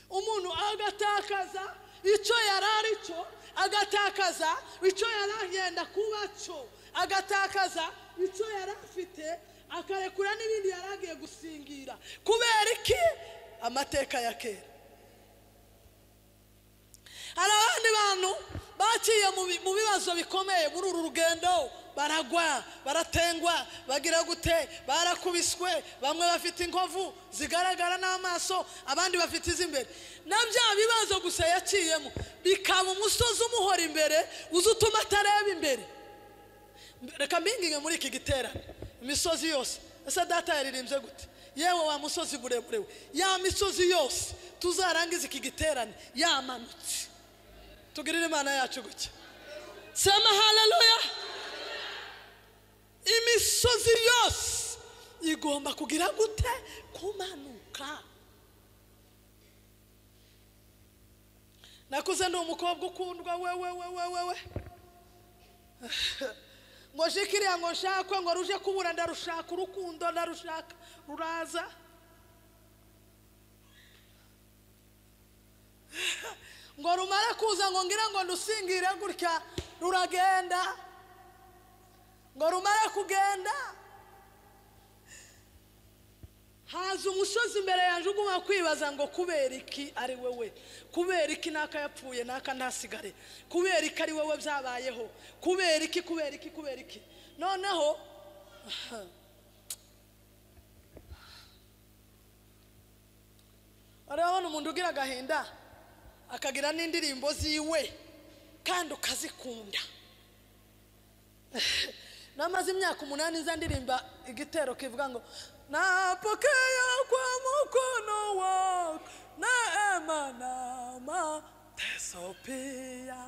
umuntu agatakaza icyo yari ari cyo agatakaza icyo yari agenda kuba cyo agatakaza icyo yari afite akarekura n'ibindi yari agiye gusingira kubera iki amateka ya kera hari abandi bantu baciye mu bi- mu bibazo bikomeye muri uru rugendo baragwa baratengwa bagira gute barakubiswe bamwe bafite inkovu zigaragara n'amaso abandi bafite iz'imbere na bya bibazo gusa yaciyemo bikaba umusozi umuhora imbere uza utuma atareba imbere reka mpinginge muri iki giterane imisozi yose ese data yaririmbye gute yewe wa musozi muremure we ya misozi yose tuzarangize iki giterane yamanutse tugirire imana yacu gutya sema haleluya imisozi yose igomba kugira gute kumanuka nakuze ndi umukobwa ukundwa wewe wewe wewe ngo jikiriya ngo nshakwe ngo ruje kubura ndarushaka urukundo ndarushaka ruraza ngo rumare kuza ngo ngira ngo ndusingire gutya ruragenda ngo rumare kugenda haza umusozi imbere yanjye uguma kwibaza ngo kubera iki ari wowe kubera iki n'aka yapfuye n'aka ntasigare kubera iki ari wowe byabayeho kubera iki kubera iki kubera iki noneho urabona umuntu ugira agahinda akagira n'indirimbo ziwe kandi ukazikunda namaze imyaka umunani nza ndirimba igitero kivuga ngo napokea kwa mkono wako neema na mateso pia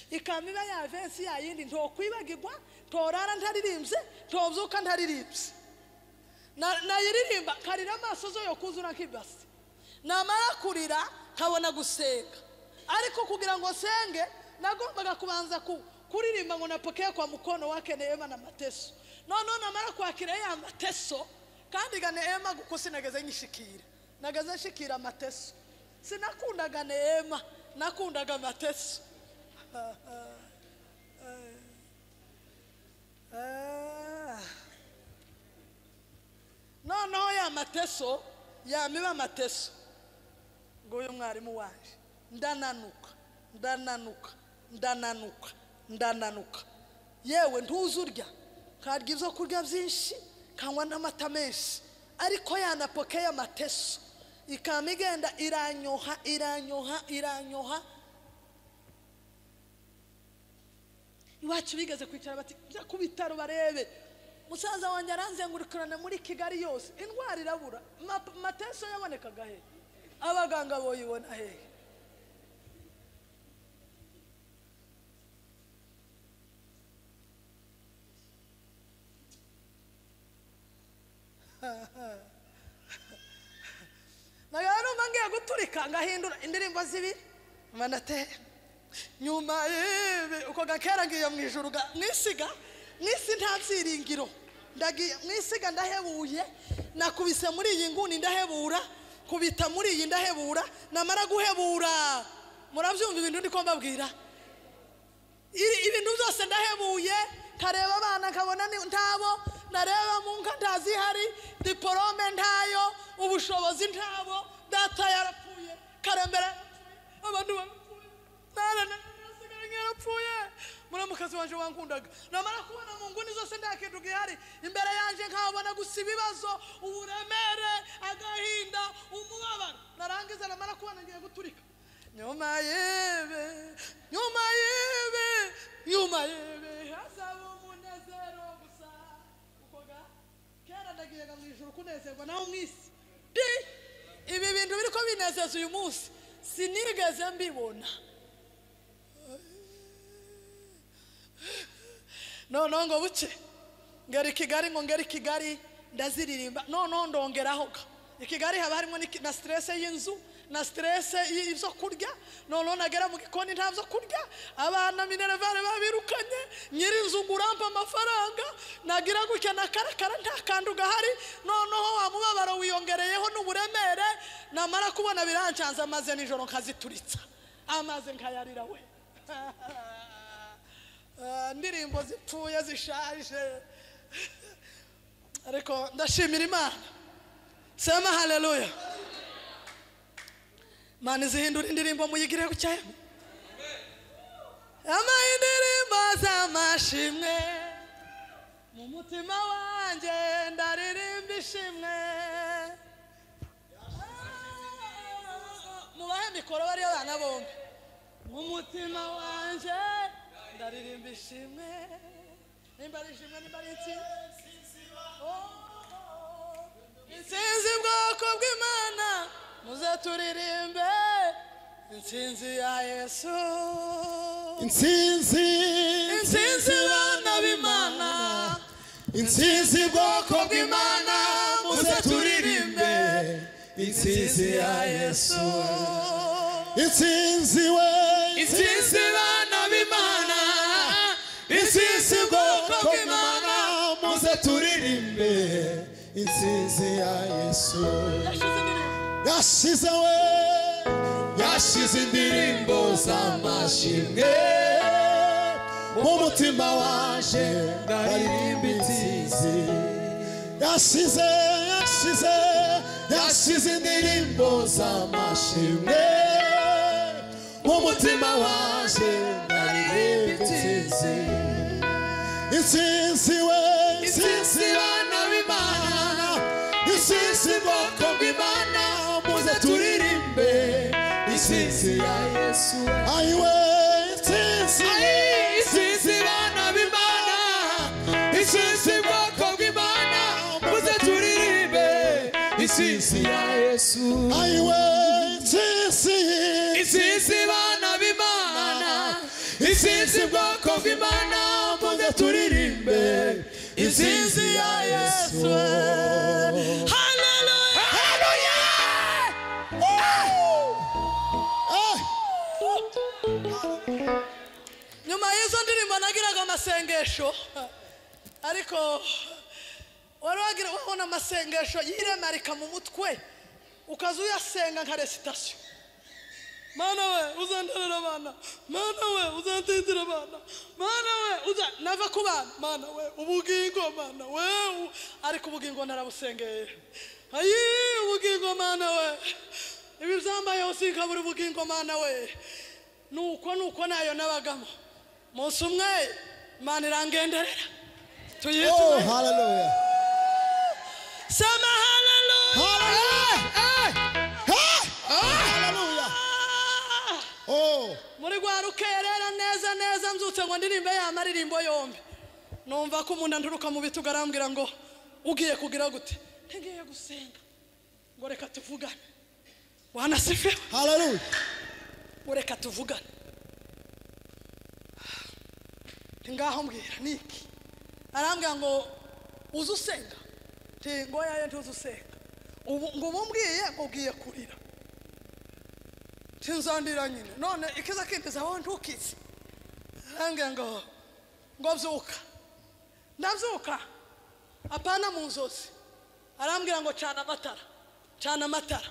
ikamiba ya vensi ya yindi ntokwibagirwa ntorara ntaririmbye ntobyuka ntaririmbye Na- nayiririmba karira amaso zo yo kuzura nk'ibasi namara kurira nkabona gusenga ariko kugira ngo nsenge nagombaga kubanza ku- kuririmba ngo napokee kwa mukono wake neema na mateso noneho namara kwakira ya mateso kandi ga neema kuko sinageze nyishikira nageze nshikira mateso sinakundaga neema nakundaga mateso Ah. noneho ya mateso yamiba amateso nguyu mwarimu waje ndananuka ndananuka ndananuka ndananuka yewe ntuzi urya nkarya ibyo kurya byinshi kanywa n'amata menshi ariko yanapokeye amateso ikaba igenda iranyoha iranyoha iranyoha iwacu bigeze kwicara bati jya ku bitaro barebe musaza wanjye aranzengurukirana muri kigali yose indwara irabura Ma- mateso yabonekaga hehe abaganga boyibona hehe nawe numva ngiye guturika ngahindura indirimbo zibiri mba ndatera nyuma y'ibi uko gakera ngiye mu ijuru ga- mwisiga mwisi nta byiringiro ndagiye mwisiga ndahebuye nakubise muri iyi nguni ndahebura kubita muri iyi ndahebura namara guhebura murabyumva ibintu ndi ko mbabwira Iri- ibintu byose ndahebuye nkareba abana nkabona ni- ntabo nareba mu nka ntazihari diporome ntayo ubushobozi ntabo data yarapfuye karembera yarapfuye, abantu barapfuye nara narasigaye yarapfuye muramuka mukazi wanje wankundaga namara kubona mu nguni zose nta kintu gihari imbere yanjye nkabona gusa ibibazo uburemere agahinda umubabaro narangiza namara kubona ngiye guturika nyuma yebe nyuma yebe nyuma yebe hazaba umunezero gusa kuko ga kera ndagiyaga mu ijoro kunezerwa naho mu isi di ibi bintu biri ko binezeza uyu munsi sinigeze mbibona noneho ngo buke ngera i kigali ngo ngera i kigali ndaziririmba noneho ndongeraho ga i kigali haba harimo n'iki- na siterese y'inzu na siterese y'ibyo kurya noneho nagera mu gikoni nta byo kurya abana minerevare babirukanye nyirinzu ngo urampe amafaranga nagira gutya na karakara nta kantu gahari noneho wa mubabaro wiyongereyeho n'uburemere namara kubona birancanze amaze nijoro nkazituritsa amaze nkayarira we Ah, indirimbo zipfuye zishaje ariko ndashimira imana sema haleluya imana izihindura indirimbo muyigire gucyaya ama indirimbo z'amashimwe mu mutima wanjye ndaririmba ishimwe mubahe mikoro bariya bana bombi mu mutima wanjye ndaririmba ishimwe nimba ari ishimwe nimba ari intsinzi Oh, intsinzi bwoko bw'imana muze turirimbe intsinzi ya yesu intsinzi intsinzi bana b'imana intsinzi bwoko bw'imana muze turirimbe intsinzi ya yesu intsinzi we intsinzi bana b'imana intsinzi bwoko bw'imana muze turirimbe intsinzi ya yesu yashize we yashize indirimbo z'amashimwe mu mutima waje ndaririmba intsinzi yashize yashize yashize indirimbo z'amashimwe mu mutima waje ndaririmba intsinzi intsinzi we intsinzi bana b'imana intsinzi bwoko bw'imana muze turirimbe intsinzi ya yesu ayiwe intsinzi intsinzi bana b'imana intsinzi bwoko bw'imana muze turirimbe intsinzi ya yesu ayiwe intsinzi intsinzi bana b'imana intsinzi bwoko bw'imana muze turirimbe intsinzi ya yesu Haleluya! Ah! nyuma y'izo ndirimbo nagiraga amasengesho ariko wari wagira wabona amasengesho yiremarika mu mutwe ukaza uyasenga nka resitasiyo mana we uzandarira abana mana we uzatindira abana mana we uza nava ku bana mana we ubugingo mana we u- ariko ubugingo narabusengeye ayi ubugingo mana we ibi byambayeho sinkabura ubugingo mana we nuko nuko nayo nabagamo munsi umwe imana irangenderera Oh, tuyitume hallelujah. sema haleluya Hallelujah. Oh, muri rwa rukerera neza neza mbyutse ngo ndirimbe ya maririmbo yombi numva ko umuntu anturuka mu bitugu arambwira ngo ugiye kugira gute ntigiye gusenga ngo reka tuvugane wanasifiwe hallelujah. ngo reka tuvugane Nti ngaho mbwira ni iki arambwira ngo uze usenga nti ngo yayo ntuze usenga ubu ngo ubumwiye ngo ugiye kurira ntinzandira nyine none ikiza kindiza wowe ntukize arambwira ngo ngo byuka ndabyuka apana mu nzozi arambwira ngo cana amatara cana amatara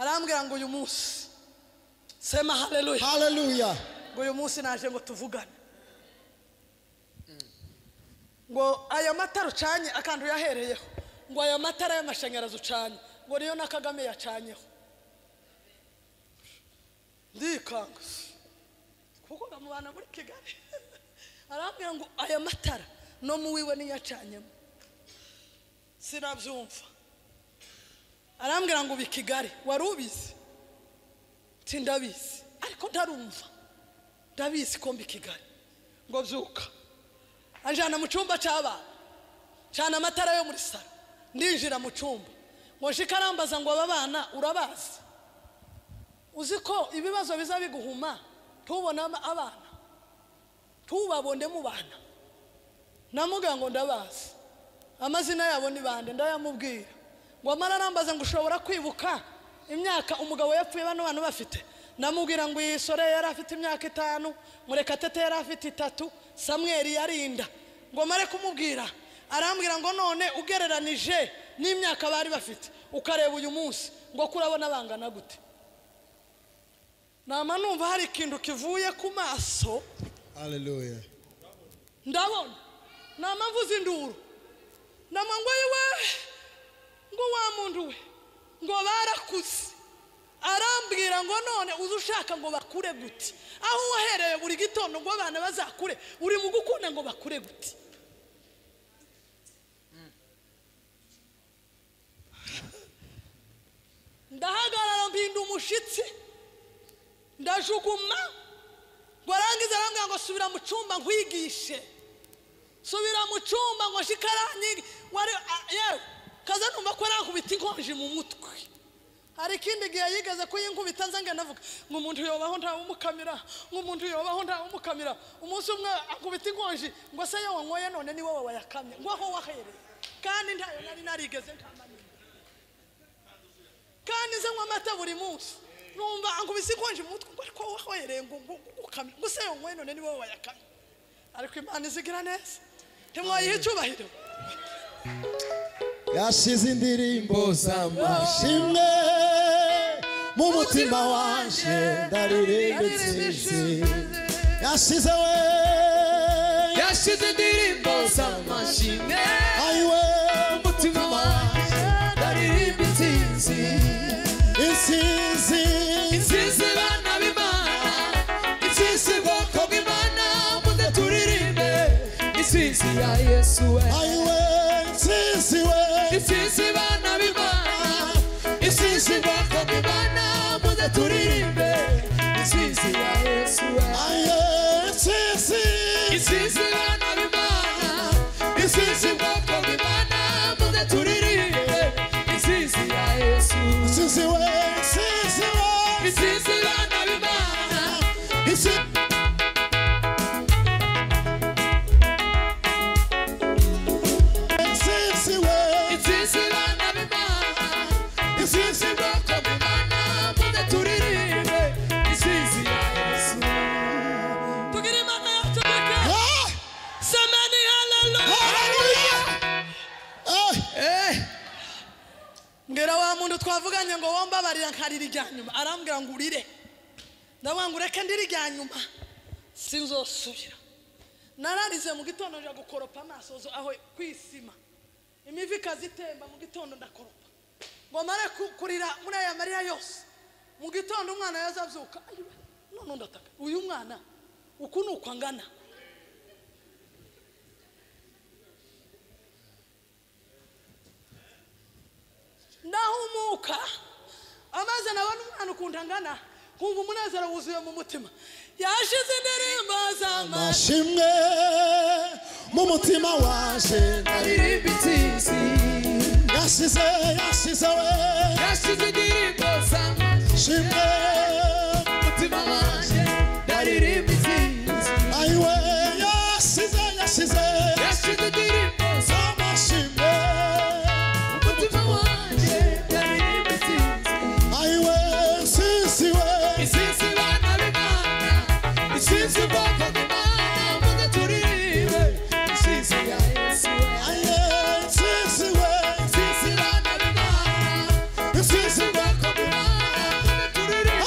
arambwira ngo uyu munsi sema haleluya Hallelujah. ngo uyu munsi naje ngo tuvugane ngo aya matara ucanye akantu yahereyeho ngo aya matara y'amashanyarazi ucanye ngo niyo na kagame yacanyeho ndikanga kuko ngo mubana muri kigali arambwira ngo aya matara no mu wiwe niyo acanyemo sinabyumva arambwira ngo uba i kigali wari ubizi nti ndabizi ariko ntarumva ndabizi ko mbi i kigali ngo byuka anjyana mu cyumba cy'abana cana amatara yo muri salo ndinjira mu cyumba ngo nje ikarambaza ngo aba bana urabazi uzi ko ibibazo biza biguhuma ntubone ama- abana ntubabone mu bana namubwira ngo ndabazi amazina yabo ni bande ndayamubwira ngo amara arambaza ngo ushobora kwibuka imyaka umugabo yapfuye bano bantu bafite namubwira ngo iyi sore yari afite imyaka itanu murekatete yari afite itatu samweri yarinda ngo mare kumubwira arambwira ngo none ugereranije n'imyaka bari bafite ukareba uyu munsi ngo kurabona bangana gute nama numva hari ikintu kivuye ku maso Hallelujah. ndabona nama mvuze induru nama ngo yiwe ngo wa muntu we ngo barakuze arambwira ngo none uze ushaka ngo bakure gute aho wahereye buri gitondo ngo abana bazakure uri mu gukunda ngo bakure gute ndahagarara mpinda umushyitsi ndajuguma ngo arangize arambwira ngo subira mu cyumba nkwigishe subira mu cyumba ngo shikaranyi wari a- yewe kaza numva ko arankubita inkonji mu mutwe hari ikindi gihe yigeze kuyinkubita nza ngenda navuga ngo umuntu yobaho ntawumukamira ngo umuntu yobaho ntawumukamira umunsi umwe akubita inkonji ngo se yo wanyoye none ni wowe wayakamye ngo aho wahereye kandi ntayo nari narigeze nkamanye kandi nze nywa amata buri munsi numva ankubise inkonji mu mutwe ngo ariko wowe wahereye ngo ngo- ngo ukamire ngo se yo wanyoye none ni wowe wayakamye ariko imana izigira neza ntimwayihe icyubahiro yashize indirimbo z'amashimwe mu mutima wanje ndaririmbitse yashize we yashize indirimbo z'amashimwe ayiwe umutima wanjye ndaririmba intsinzi insinzi intsinzi bana b'imana intsinzi bwoko bw'imana muze turirimbe intsinzi ya yesu we ayiwe insinzi we intsinzi bana b'imana intsinzi bwoko bw'imana muze turirimbe intsinzi ya yesu we ayiwe insinzi intsinzi bana b'imana intsinzi bwoko bw'imana muze turirimbe intsinzi ya yesu insinzi we insinzi we This is the land of Imana. This is insinzi we it is the land of Imana. This is the rock of Imana. Muda turirimbe. This is the Yesu. tugira imana yacu reka Ah! semeni haleluya Hallelujah! Ah! mbwira wa muntu twavuganye ngo wombabarira nkarira irya nyuma arambwira ngo urire ndabwira ngo ureke ndiri irya nyuma sinzosubira nararize mu gitondo nja gukoropa amaso zo- aho ku isima imivi ikazitemba mu gitondo ndakoropa ngo mare ku- kurira muri aya marira yose mu gitondo umwana yaza abyuka ayiwe none ndataka uyu mwana uku ni uko angana ndahumuka amaze nabona umwana ukuntu angana nkumva umunezero wuzuye mu mutima yashize indirimbo z'amashyi mashimwe mu mutima waje Aririmba intsinzi. yasize yasize we Yashize indirimbo zanjye. shimwe Umutima wanjye. Aririmba intsinzi. ayiwe yasize yasize Yashize indirimbo zanjye. amashimwe Umutima wanjye. Aririmba intsinzi. ayiwe sisi we Isisi bana b'Imana, isisi bwoko bw'Imana, muze turirimbe, isisi ya Yesu. ayiwe sisi we Isisi bana b'Imana, isisi bwoko bw'Imana, muze turirimbe,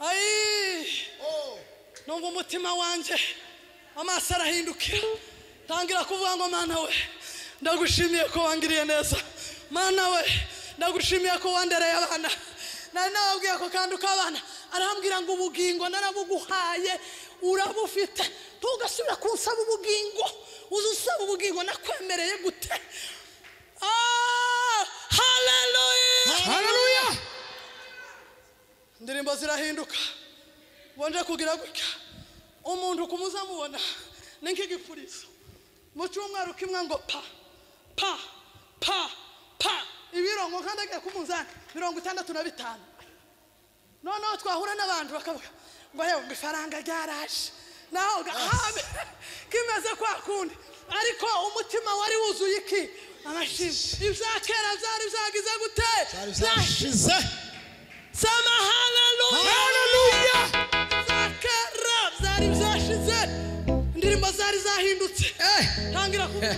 ayi numva umutima wanjye amaso arahindukira tangira kuvuga ngo mana we ndagushimiye ko wangiriye neza mana we ndagushimiye ko wandereye abana nari nababwiye ko kandi ukabana arambwira ngo ubugingo narabuguhaye urabufite ntugasubira kunsaba ubugingo uzi usaba ubugingo nakwemereye gute Ah, hallelujah haleluya indirimbo zirahinduka bonje kugira gutya umuntu kumuzamubona ni nk'igipurizo mu cyumweru kimwe ngo pa pa pa pa ibirongo kandi agiye ku munzani mirongo itandatu na bitanu noneho twahura n'abantu bakavuga ngo yewe ngo ifaranga ryaraje naho gahabe kimeze kwa kundi ariko umutima wari wuzuye iki amashimwe ibya kera byari byagize gute byari byashize sema haleluya haleluya zakara zari zashize indirimbo zari zahindutse tangira kuvuga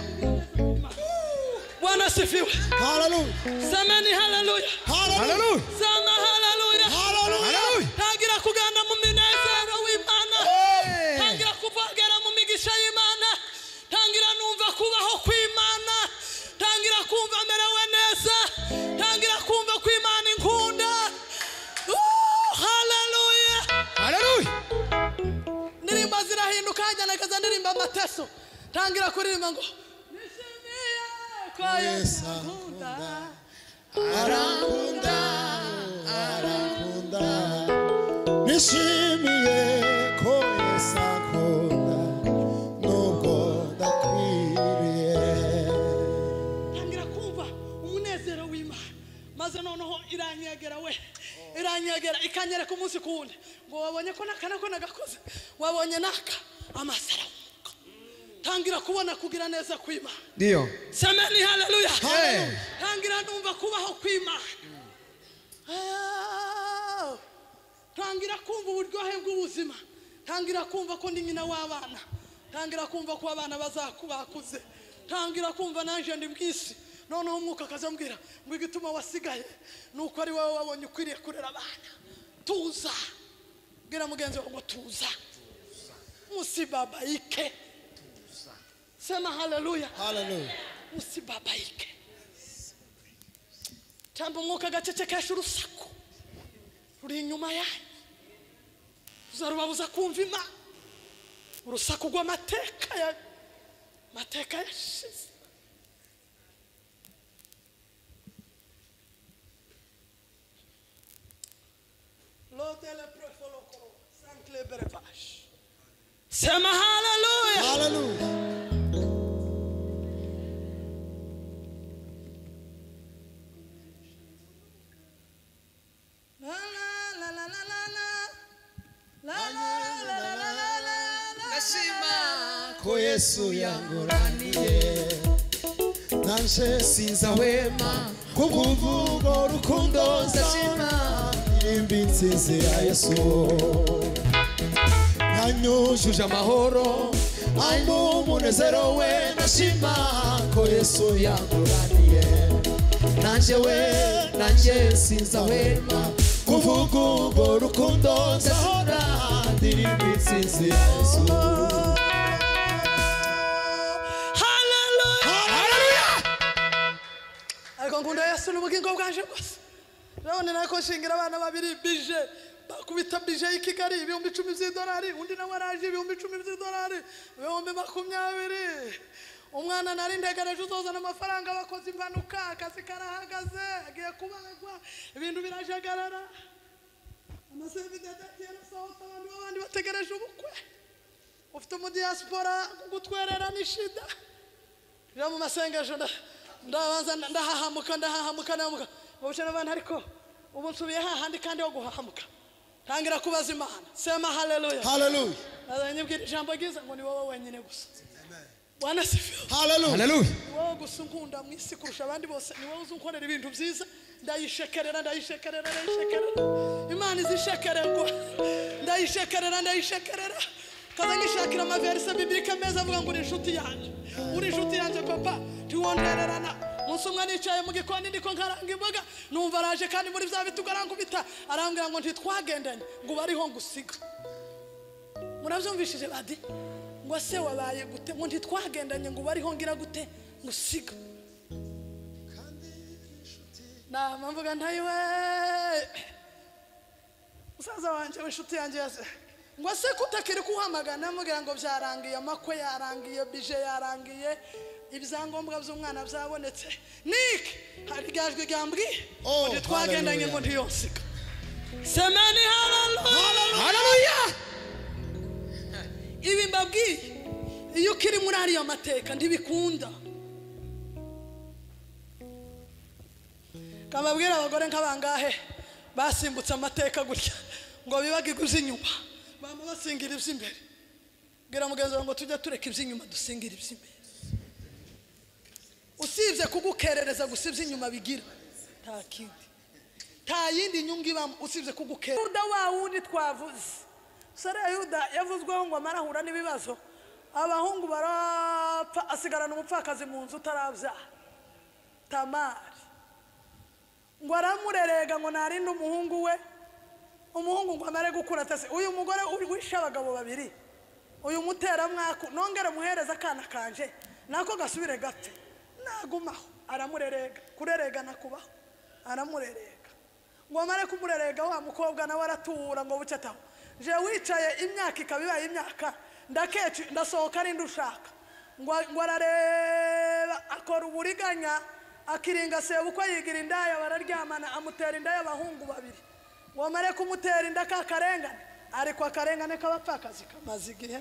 bwana asifiwe haleluya semeni haleluya haleluya haleluya sema haleluya haleluya tangira kugana mu minezero w'imana Hey. tangira kuvogera mu migisha y'imana tangira numva kubaho kw'imana tangira kumva merewe neza tangira kumva ko imana inkunda Woo, haleluya haleluya ndirimbo zirahinduka hajyanagaza ndirimbo amateso tangira kuririmba ngo nishimiye ko yesu ankunda arakunda arakunda nishimiye ko yesu akunda nubwo ndakwiriye tangira kumva umunezero w'imana maze noneho iranyegera we iranyegera ikanyereka umunsi ku wundi ngo wabonye ko naka nako nagakoze wabonye naka amaso arafunguka tangira kubona kugira neza kw'imana ndiyo semeni haleluya Hey. tangira numva kubaho kw'imana Ah, tangira kumva uburyohe bw'ubuzima tangira kumva ko ndi nyina w'abana tangira kumva ko abana bazakubakuze tangira kumva nanjye ndi bwisi noneho umwuka akazambwira ngo igituma wasigaye ni uko ari wowe wabonye ukwiriye kurera abana tuza bwira mugenzi wawe ngo tuza musibabayike sema haleluya haleluya usibabaike cyangwa umwuka agacecekesha urusaku ruri inyuma yanyu uzarubabuza kumva imana urusaku rw'amateka ya amateka yashize lodele prefolokoro sanklebere bashi sema haleluya haleluya ko yesu yanguraniye nanje sinza wema kubw'uvugo rukundo ndashima irimbi nsinzi ya yesu yanyujuje amahoro arimo umunezero we ndashima ko yesu yanguraniye nanje we nanje sinza wema kuvuga urwo rukundo ndahora ndirimbi nsinzi ya yesu ariko ngunda yesu n'ubugingo bwanje bwose urabona nako nshingira abana babiri bije bakubita bije y'i kigali ibihumbi icumi by'idolari undi nawe araje ibihumbi icumi by'idolari ibihumbi makumyabiri umwana nari ndegereje uzozana amafaranga bakoze impanuka akazi karahagaze agiye kubagwa ibintu birajagarara amaserivisi yarasohotse abantu b'abandi bategereje ubukwe ufite umudiyasipora gutwerera ni shida rero mu masengesho nda- ndabanza nda- ndahahamuka ndahahamuka ndahamuka ubuce n'abandi ariko ubu nsubiye hahandi kandi ho guhahamuka tangira kubaza imana sema haleluya haleluya azanyibwira ijambo ryiza ngo ni wowe wenyine gusa wanasifiwe haleluya haleluya ni wowe gusa unkunda mu isi kurusha abandi bose ni wowe uzi unkorera ibintu byiza ndayishekerera ndayishekerera ndayishekerera imana izishekererwa ndayishekerera ndayishekerera kaza ngishakira amaverisi bibirika meza avuga ngo uri inshuti yanjye uri inshuti yanjye papa tiwondererana umunsi umwe nicaye mu gikoni ndiko nkaranga imboga numva araje kandi muri bya biti ubita arambwira ngo ntitwagendanye ngo ubu ariho ngusiga murabyumvishije badi ngo se wabaye gute ngo ntitwagendanye ngo ubu ariho ngira gute ngusiga nama mvuga ntayiwe musaza wanjye w'inshuti yanjye yase ngo se kutakiri kuhamagana amubwira ngo byarangiye amakwe yarangiye bije yarangiye ibyangombwa by'umwana byabonetse nike hari irya jwi ryambwiye Oh, ngo twagendanye ngo hallelujah. ntiyonsiga semeni hararuya Hallelujah. ibi mbabwiye iyo ukiri muri ariya mateka ntibikunda kababwira abagore nk'abangahe basimbutse amateka gutya ngo bibagirwe iby'inyuma bama basingira iby'imbere bwira mugenzi wawe ngo tujye tureka iby'inyuma dusingira iby'imbere usibye kugukerereza gusa iby'inyuma bigira nta kindi nta yindi nyungu ibamo usibye kugukerereza yuda wa wundi twavuze sore yuda yavuzweho ngo amara ahura n'ibibazo abahungu barapfa asigarana umupfakazi mu nzu utarabyara tamari ngo aramurerega ngo narinde umuhungu we umuhungu ngo amare gukura atase uyu mugore urwishe abagabo babiri uyu muteramwaku nongere muhereze akana kanje nako gasubire gapfe nagumaho aramurerega kurerega nakubaho aramurerega ngo amare kumurerega wa mukobwa nawe aratura ngo bucye ataho je wicaye imyaka ikaba ibaye imyaka ndakeca ndasohoka arinde ushaka ngo ngo arareba akora uburiganya akiringa sebukwe yigira indaya bararyamana amutera inda y'abahungu babiri wamare kumutera inda ka karengane ariko akarengane k'abapfakazi kamaze igihe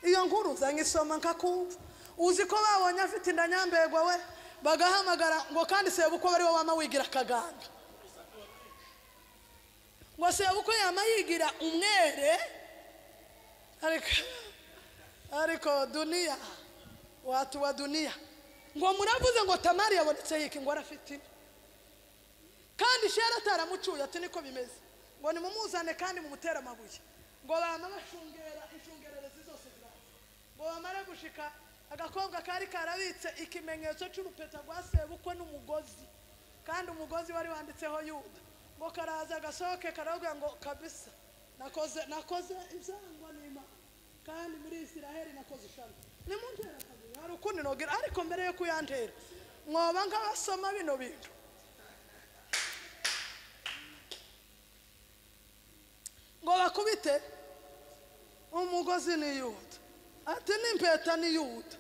iyo nkuru uza nkisoma nkakumva uzi ko babonye afite inda nyambegwa we bagahamagara ngo kandi sebukwe bari we wama wigira akaganda ngo sebukwe yama yigira umwere ariko ariko duniya watuba duniya ngo muravuze ngo tamari yabonetse yiki ngo arafite ine kandi shera ataramucuye ati niko bimeze ngo nimumuzane kandi mumutere amabuye ngo bama bashungera inshungererezi zose ziraza ngo bamare gushika agakobwa kari karabitse ikimenyetso cy'urupeta rwa sebukwe n'umugozi kandi umugozi wari wanditseho yuda ngo karaza gasohoke karabwira ngo kabisa nakoze nakoze ibyangwa n'imana kandi muri isiraheli nakoze ishami nimundera akabuye hari ukundi nogira ariko mbere yo kuyantera mwoba nk'abasoma bino bintu ngo bakubite umugozi ni yuda ati n'impeta ni yuda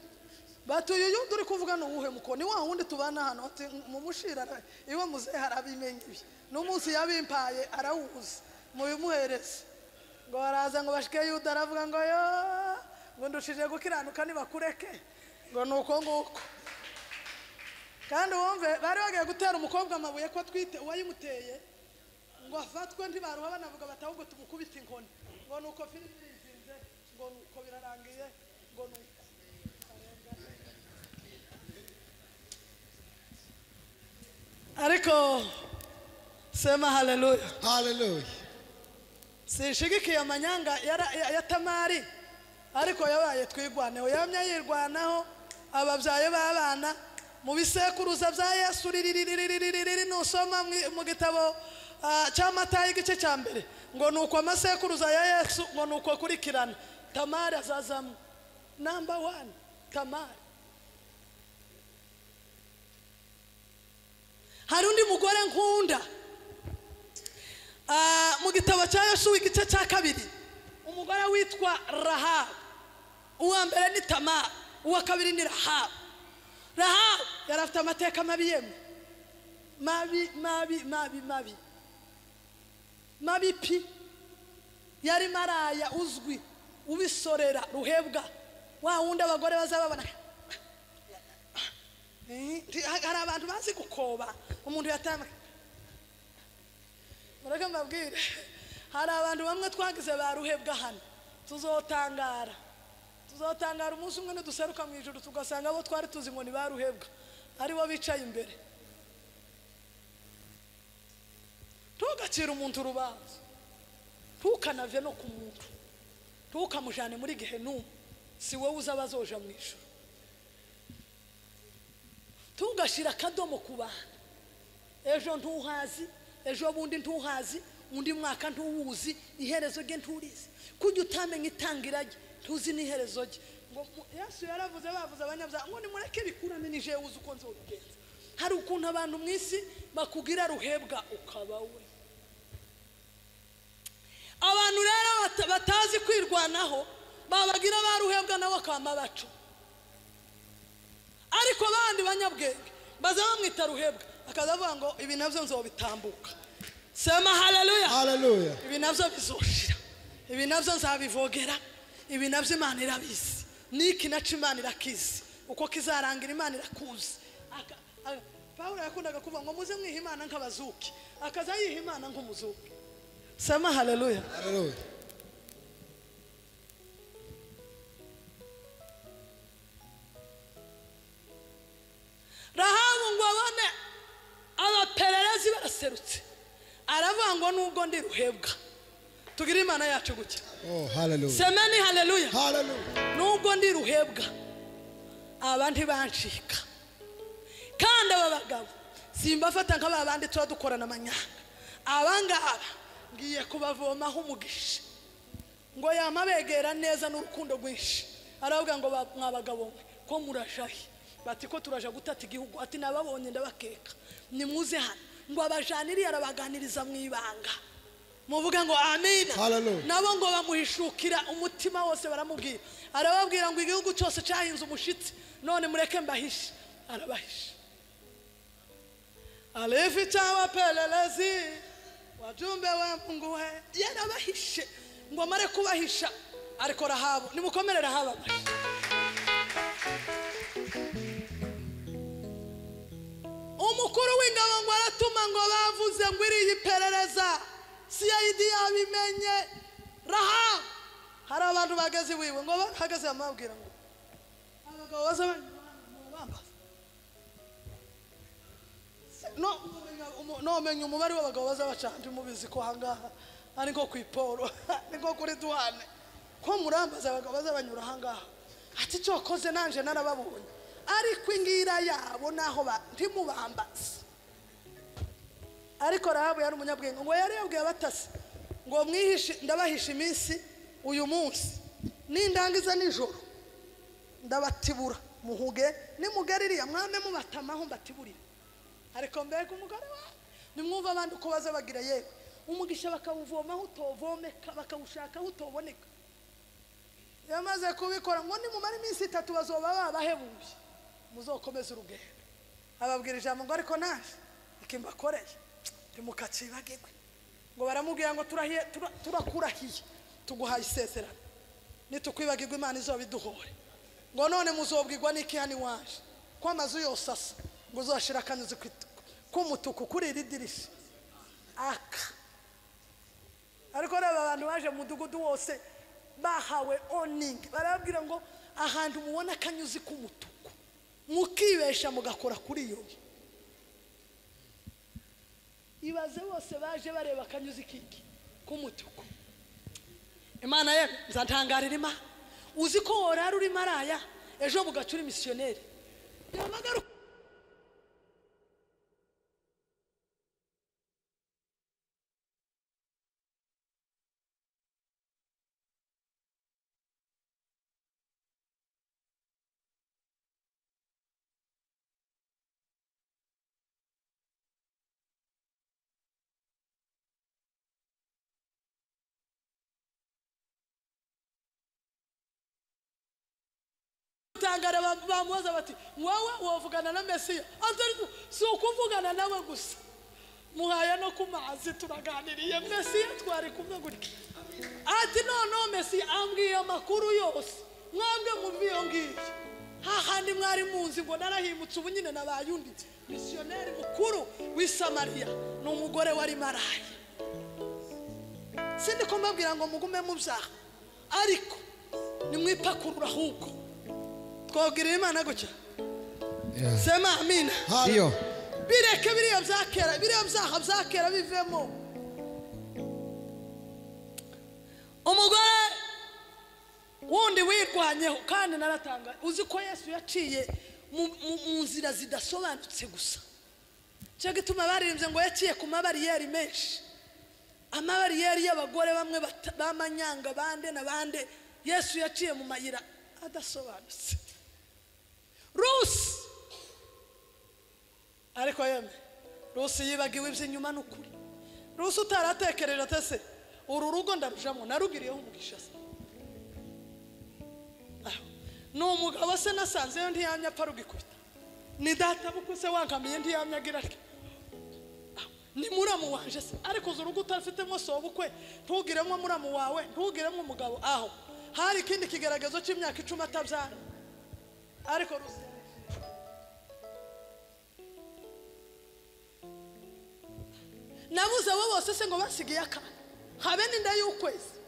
bati uyu yuda uri kuvuga ni uwuhe muko ni wa wundi tubana hano ati mumushira ara- iwe muzehe arabimenya ibi n'umunsi yabimpaye arawuzi mubimuhereze ngo baraza ngo bashike yuda aravuga ngo yo ngo ndushije gukiranuka nibakureke ngo ni uko nguko kandi wumve bari bagiye gutera umukobwa amabuye ko atwite uwayimuteye ngo afatwe ntibaruha banavuga bati ahubwo tumukubite inkoni ngo ni uko filime irizinze ngo ni uko birarangiye ngo ni uko ariko sema haleluya Hallelujah. sinshigikiye amanyanga yara- ya- ya tamari ariko yabaye twigwaneho yamya yirwanaho ababyaye b'abana mu bisekuruza bya yesu ririririririririri nusoma mu- mu gitabo ah, cy'amatayi igice cya mbere ngo ni uko amasekuruza ya yesu ngo ni uko akurikirana tamari azazamo namba wani tamari hari undi mugore nkunda Ah, mu gitabo cya yosuwa igice cya kabiri umugore witwa rahabu uwa mbere ni tamara uwa kabiri ni rahabu rahabu yari afite amateka mabi yemwe mabi mabi mabi mabi mabi pi yari maraya uzwi ubisorera ruhebwa wa wundi abagore bazababona Eh, hari abantu bazi gukoba umuntu yatambuka mureke mbabwire hari abantu bamwe twagize ba ruhebwa hano tuzotangara tuzotangara umunsi umwe niduseruka mu ijoro tugasanga abo twari tuzi ngo ni ba ruhebwa aribo bicaye imbere ntugacire umuntu urubanza ntukanave no ku muntu ntukamujyane muri gihe n'umwe si wowe uza abazoja mu ijoro ntugashyire akadomo ku bantu ejo ntuhazi ejo bundi ntuhazi undi mwaka ntuwuzi iherezo rye nturizi kujya utamenya itangira rye ntuzi n'iherezo rye ngo mu- yesu yaravuze bavuze abanyabyaha ngo nimureke bikurane nije wuzi uko nzobigenza hari ukuntu abantu mu isi bakubwira ruhebwa ukaba we abantu rero bata- batazi kwirwanaho babagira baruhebwa nawe akama bacu ariko abandi banyabwenge baza bamwita ruhebwa akaza avuga ngo ibi nabyo nzobitambuka sema haleluya haleluya ibi nabyo bizushira ibi nabyo nzabivogera ibi nabyo imana irabizi n'iki nacyo imana irakizi uko kizarangira imana irakuzi Aka- a- pawulo yakundaga kuvuga ngo muze mwiha imana nk'abazuki akaza yiha imana nk'umuzuki sema haleluya haleluya rahabu ngo abone abapererezi baraserutse aravuga ngo nubwo ndi ruhebwa tugire imana yacu gutya oh haleluya semeni haleluya haleluya nubwo ndi ruhebwa aba ntibancika kandi aba bagabo simbafata nk'aba bandi tuba dukorana amanyanga aba ngaba ngiye kubavomaho umugisha ngo yamabegera neza n'urukundo rwinshi aravuga ngo ba- mwa bagabo mwe ko murashahe bati ko turaja gutata igihugu ati nababonye ndabakeka nimuze hano ngo abajaniriye arabaganiriza mu ibanga muvuga ngo amina Hallelujah. nabo ngo bamuhishukira umutima wose baramubwira arababwira ngo igihugu cyose cyahinze umushitsi none mureke mbahishe arabahisha alificha wapelelezi wajumbe wa mungu we yarabahishe ngo amare kubahisha ariko rahabu nimukomere rahabu amashyi umukuru w'ingabo ngo aratuma ngo bavuze ngo iriya iperereza cid yabimenye raha hari abantu bageze iwiwe ngo bahagaze bamubwira ngo abagabo baza bambaza nomenya umubare w'abagabo baza bacanje mubizi ko ahangaha ari nko ku iporo ni nko kuri duhane ko murambaza abagabo baza banyura ahangaha ati cyokoze nanje narababonye ariko ingira yabo naho ba- ntimubambaze ariko rahabu yari umunyabwenge ngo yari yabwiye abatasi ngo mwihishe ndabahisha iminsi uyu munsi nindangiza nijoro ndabatibura muhuge nimugaririya mwame mubatamaho mbatiburire ariko mbega umugore wawe nimwumva abandi uko baza bagira yewe umugisha bakawuvomaho utovomeka bakawushakaho utoboneka iyo amaze kubikora ngo nimumara iminsi itatu bazoba babahebuye muzokomeze urugendo ababwira ijambo ngo ariko naje iki mbakoreye ntimukacibagirwe ngo baramubwira ngo turahiye- tura- turakurahiye tuguhaye isezerano nitukwibagirwa imana izoba iduhore ngo none muzobwirwa n'iki hano iwaje ko amazu yose asa ngo uzashira akanyuzi ku itu- k'umutuku kuri iri dirishya aka ariko reba abantu baje mu mudugudu wose bahawe oningi barababwira ngo ahantu mubona akanyuzi k'umutuku mukibesha mugakora kuri iyo nzu ibaze bose baje bareba akanyuzi kiki k'umutuku imana ye nzatangarira imana uzi ko worara uri maraya ejo bugacura imisiyoneri yamagaruka tangara bamubaza bati wowe wavugana na mesiya atari ko- si ukuvugana nawe gusa muhaya no ku mazi turaganiriye mesiya twari kumwe gutya ati noneho mesiya ambwiye amakuru yose mwambwe mu iyo ngiyo hahandi mwari muzi ngo narahimutse ubu nyine nabaye undi misiyoneri mukuru w'i samariya ni umugore wari maraya sindi ko mbabwira ngo mugume mu byaha ariko nimwipakurura ahubwo twabwirira imana gutya sema amina iyo bireke biriya byakera biriya byaha byakera bivemo umugore wundi wirwanyeho kandi naratanga uzi ko yesu yaciye mu- mu- mu nzira zidasobanutse gusa cyo gituma baririmbye ngo yaciye ku mabariyeri menshi amabariyeri y'abagore bamwe bata- b'amanyanga bande na bande yesu yaciye mu mayira adasobanutse rusi ariko yemwe rusi yibagiwe iby'inyuma ni ukuri rusi utaratekereje atese uru rugo ndarujamo narugiriyeho umugisha se Aho. ni umugabo se nasanzeyo ntiyamya apfa rugikubita ni data bukuse wankamiye ntiyamya agira atya Aho. ni muramu wanje se ariko uzi urugo utarafitemo sobukwe ntugiremo muramu wawe ntugiremo umugabo aho hari ikindi kigaragazo cy'imyaka icumi atabyara ariko rusi nabuze abo bose se ngo basigaye akana habe n'inda y'ukwezi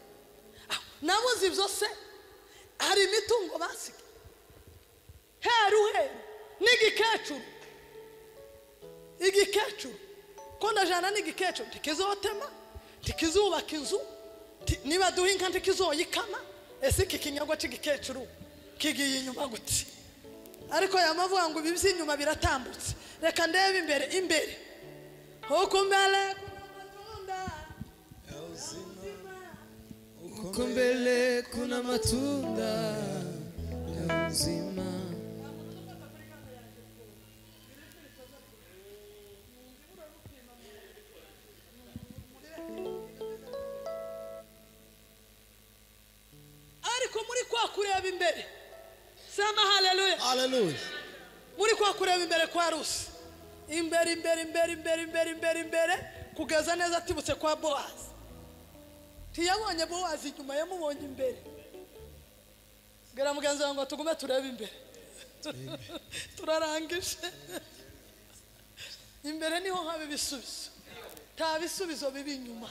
Ah, nabuze ibyo se hari imitungo basigaye heru heru n'igikecuru igikecuru ko ndajana n'igikecuru ntikizotema ntikizubaka inzu nti- niba duha inka ntikizoyikama ese iki kinyago cy'igikecuru kigiye inyuma gute ariko yamavuga ngo ibi by'inyuma biratambutse reka ndebe imbere imbere huku mbele kuna matunda Huko mbele kuna matunda ya uzima. ariko muri kwa kureba imbere sema haleluya Hallelujah. muri kwa kureba imbere kwa rusi imbere imbere imbere imbere imbere imbere imbere kugeza neza atibutse kwa bowazi ntiyabonye bowazi inyuma yamubonye imbere bwira mugenzi wawe ngo tugume turebe imbere turarangije imbere niho haba ibisubizo nta bisubizo biba inyuma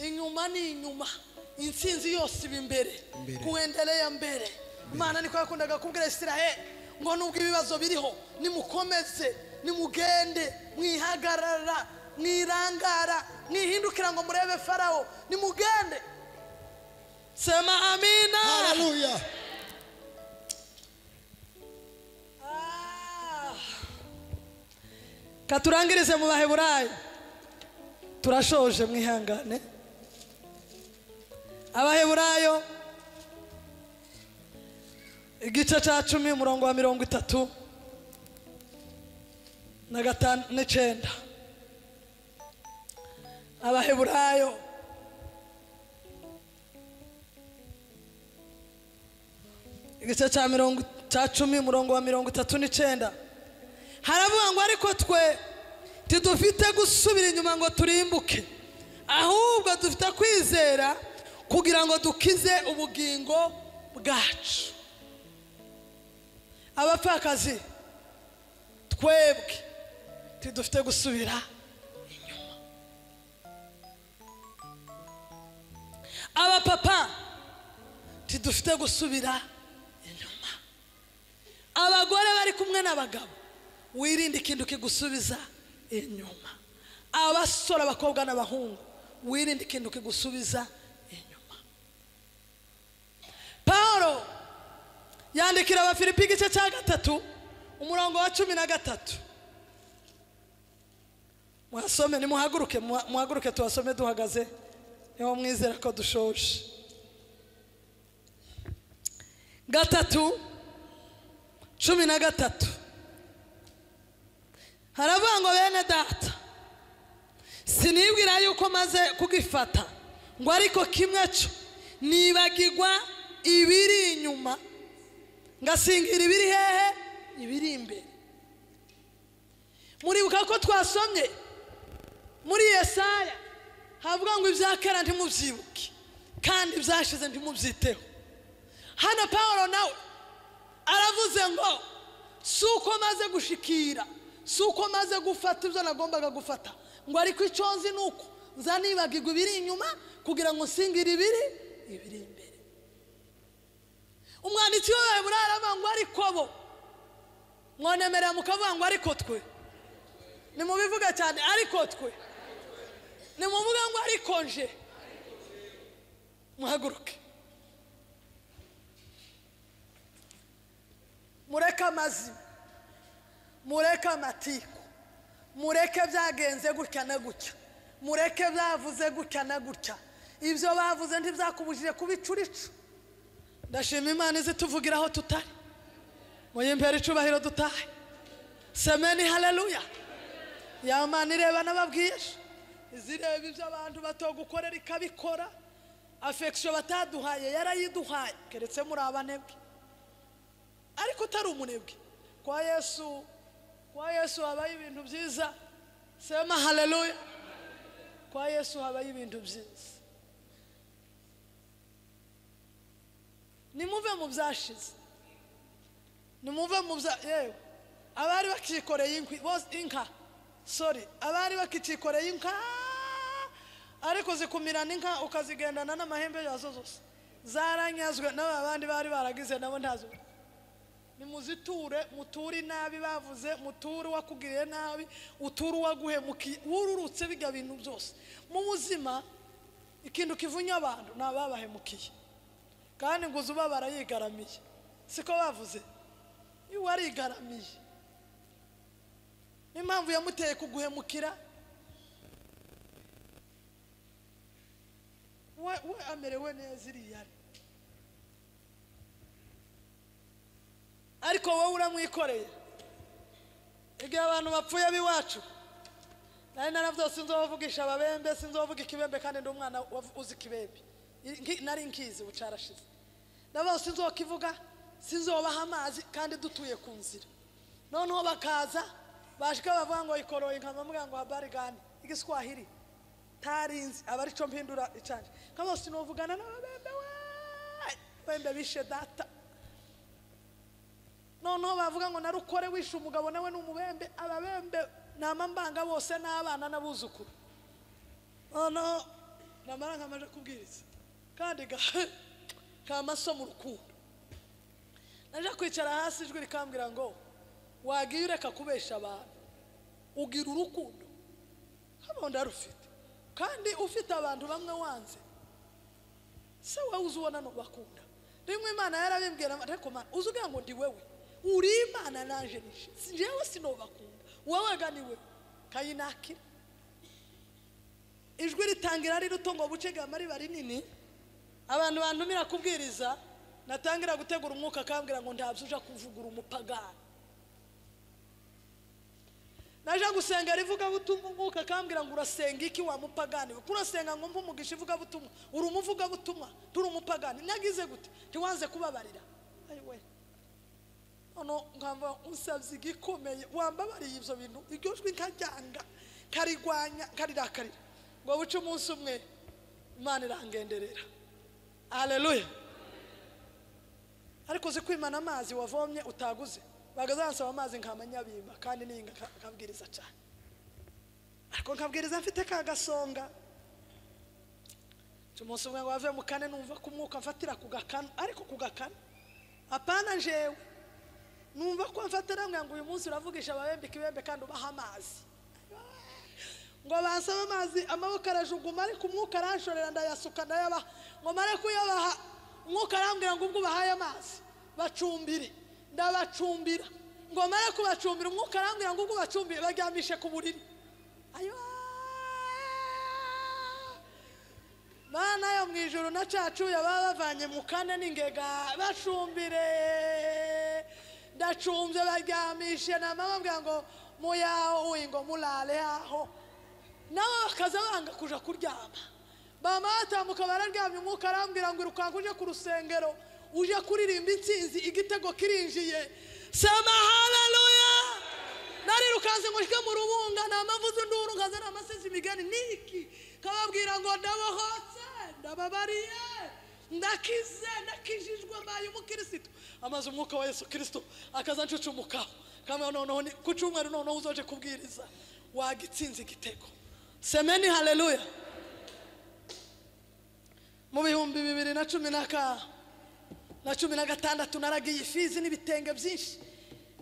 inyuma ni inyuma intsinzi yose iba imbere kuendelea mbere imana niko yakundaga kubwira isiraheli ngo nubwo ibibazo biriho nimukomeze nimugende mwihagarara mwirangara mwihindukira ngo murebe farawo nimugende sema amina Hallelujah. Ah. katurangirize mu baheburayo turashoje mwihangane abaheburayo igice cya cumi umurongo wa mirongo itatu na gatanu n'icyenda abaheburayo igice cya mirongo cya cumi umurongo wa mirongo itatu n'icyenda haravuga ngo ariko twe tidufite gusubira inyuma ngo turimbuke ahubwo dufite kwizera kugira ngo dukize ubugingo bwacu abapfakazi twebwe tidufite gusubira inyuma abapapa tidufite gusubira inyuma abagore bari kumwe n'abagabo wirinde ikintu kigusubiza inyuma abasore abakobwa n'abahungu wirinde ikintu kigusubiza inyuma paul yandikira abafilipi igice cya gatatu umurongo wa cumi na gatatu mwasome nimuhaguruke muha- muhaguruke tubasome duhagaze niho mwizera ko dushoje gatatu cumi na gatatu haravuga ngo bene data sinibwira yuko maze kugifata ngo ariko kimwe cyo nibagirwa ibiri inyuma ngasingira ibiri hehe ibiri imbere muribuka ko twasomye muri yesaya havuga ngo ibya kera ntimubyibuke kandi ibyashize ntimubyiteho hano paul nawe aravuze ngo si uko maze gushikira si uko maze gufata ibyo nagombaga gufata ngo ariko icyo nzi ni uko nza nibagirwa ibiri inyuma kugira ngo nsingire ibiri ibiri imbere umwanditsi wawe buraravuga ngo ariko bo mwonemerera mukavuga ngo ariko twe nimubivuga cyane ariko twe nimuvuga ngo ariko nje muhaguruke mureke amazima mureke amatiku mureke byagenze gutya na gutya mureke byavuze gutya na gutya ibyo bavuze ntibyakubujije kubicurica ndashima imana izi tuvugira aho tutari muyimbere icubahiro dutahe semeni haleluya ya mana ireba n'ababwije izireba ibyo abantu batogukorera ikabikora afekisiyo bataduhaye yarayiduhaye keretse muri abanebwe ariko utari umunebwe kwa yesu kwa yesu habaho ibintu byiza sema haleluya kwa yesu habaho ibintu byiza nimuve mu byashize nimuve mu bya yewe abari bakikoreye inkwi bose inka sori abari bakikikoreye inka ariko zikumirana inka ukazigendana n'amahembe yazo zose zaranyazwe n'aba bandi bari baragize nabo ntazo nimuziture muture inabi bavuze muture uwakugiriye nabi uture uwaguhemukiye wururutse bijya bintu byose mu buzima ikintu kivunya abantu ni ababahemukiye kandi ngo uzuba barayigaramiye siko bavuze iyo warigaramiye n'impamvu yamuteye kuguhemukira we we amerewe neza iriya ari ariko wowe uramwikoreye igihe abantu bapfuye b'iwacu nari narabyo sinzi uwavugisha ababembe sinzi uwavuga ikibembe kandi ndi umwana wav- uzi ikibembe Nki- nari nkizi ubucarashize nabo sinzi uwo kivuga sinzi uwo baha amazi kandi dutuye ku nzira noneho bakaza bashika bavuga ngo ikoroye nkamambwira ngo habari gani igiswahili tarinzi aba arico mpindura icanje kama sinovugana n'ababembe we bembe bishe data noneho bavuga ngo narukore wishe umugabo nawe ni umubembe ababembe ni amambanga bose n'abana n'abuzukuru noneho namara nkamaje kubwiriza kandi ga- kamaso mu rukundo naje kwicara hasi ijwi rikambwira ngo wagiye ureka kubesha abantu ugira urukundo hano ndarufite kandi ufite abantu bamwe wanze se wowe uzi ubona nubakunda rimwe imana yarabimbwira ariko mana uzi ugira ngo ndi wewe uri imana naje nishe si njyewe sinubakunda wowe ga ni wewe kayinakira ijwi ritangira ari rito ngo buce gama riba rinini abantu bantumira kubwiriza natangira gutegura umwuka akambwira ngo ntabyo uja kuvugura umupagani naje gusenga rivuga butumwa umwuka akambwira ngo urasenga iki wa mupagani we urasenga ngo mve umugisha ivuga butumwa uri umuvuga butumwa turi umupagani nagize gute ntiwanze kubabarira Ayi we hano nkaba usabye igikomeye wambabariye ibyo bintu iryo jwi nkaryanga nkarigwanya nkarirakarira ngo buce umunsi umwe imana irangenderera aleluya ariko uzi kwimana amazi wavomye utaguze bagazansaba amazi nkamanyabimba kandi ninga nkabwiriza cyane ariko nkabwiriza mfite ka gasonga nca umunsi umwe ngo wave mu kane numva ko umwuka mfatira ku gakanu ariko ku gakanu apana njewe numva ko mfatira ngo uyu munsi uravugisha ababembe ikibembe kandi ubaha amazi ngo bansaba amazi amaboko arajuguma ariko umwuka aranshorera ndayasuka ndayabaha ngo mare kuyabaha umwuka arambwira ngo ubwo ubahaye amazi bacumbire ndabacumbira ngo mare kubacumbira umwuka arambwira ngo ubwo ubacumbire baryamishe ku buriri ayo mana yo mu ijoro na cacuya baba bavanye mu kane n'ingega bacumbire ndacumbye baryamishe namababwira ngo muyaho uyi ngo murare aho nabo bakaza banga kuja kuryama bama batambuka bararyamye umwuka arambwira ngo irukanka uje ku rusengero uje kuririmba intsinzi igitego kirinjiye sema haleluya narirukanze ngo shike mu rubunga namavuze induru nkaza namasizi imigani niki kababwira ngo ndabohotse ndababariye ndakize ndakijijwe mbaye umukirisitu amaze umwuka wa yesu kirisito akaza ncucumukaho kamwe noneho ni- ku cyumweru noneho uzoje kubwiriza wagitsinze igitego semeni haleluya mu bihumbi bibiri na cumi na ka na cumi na gatandatu naragiye ifizi n'ibitenge byinshi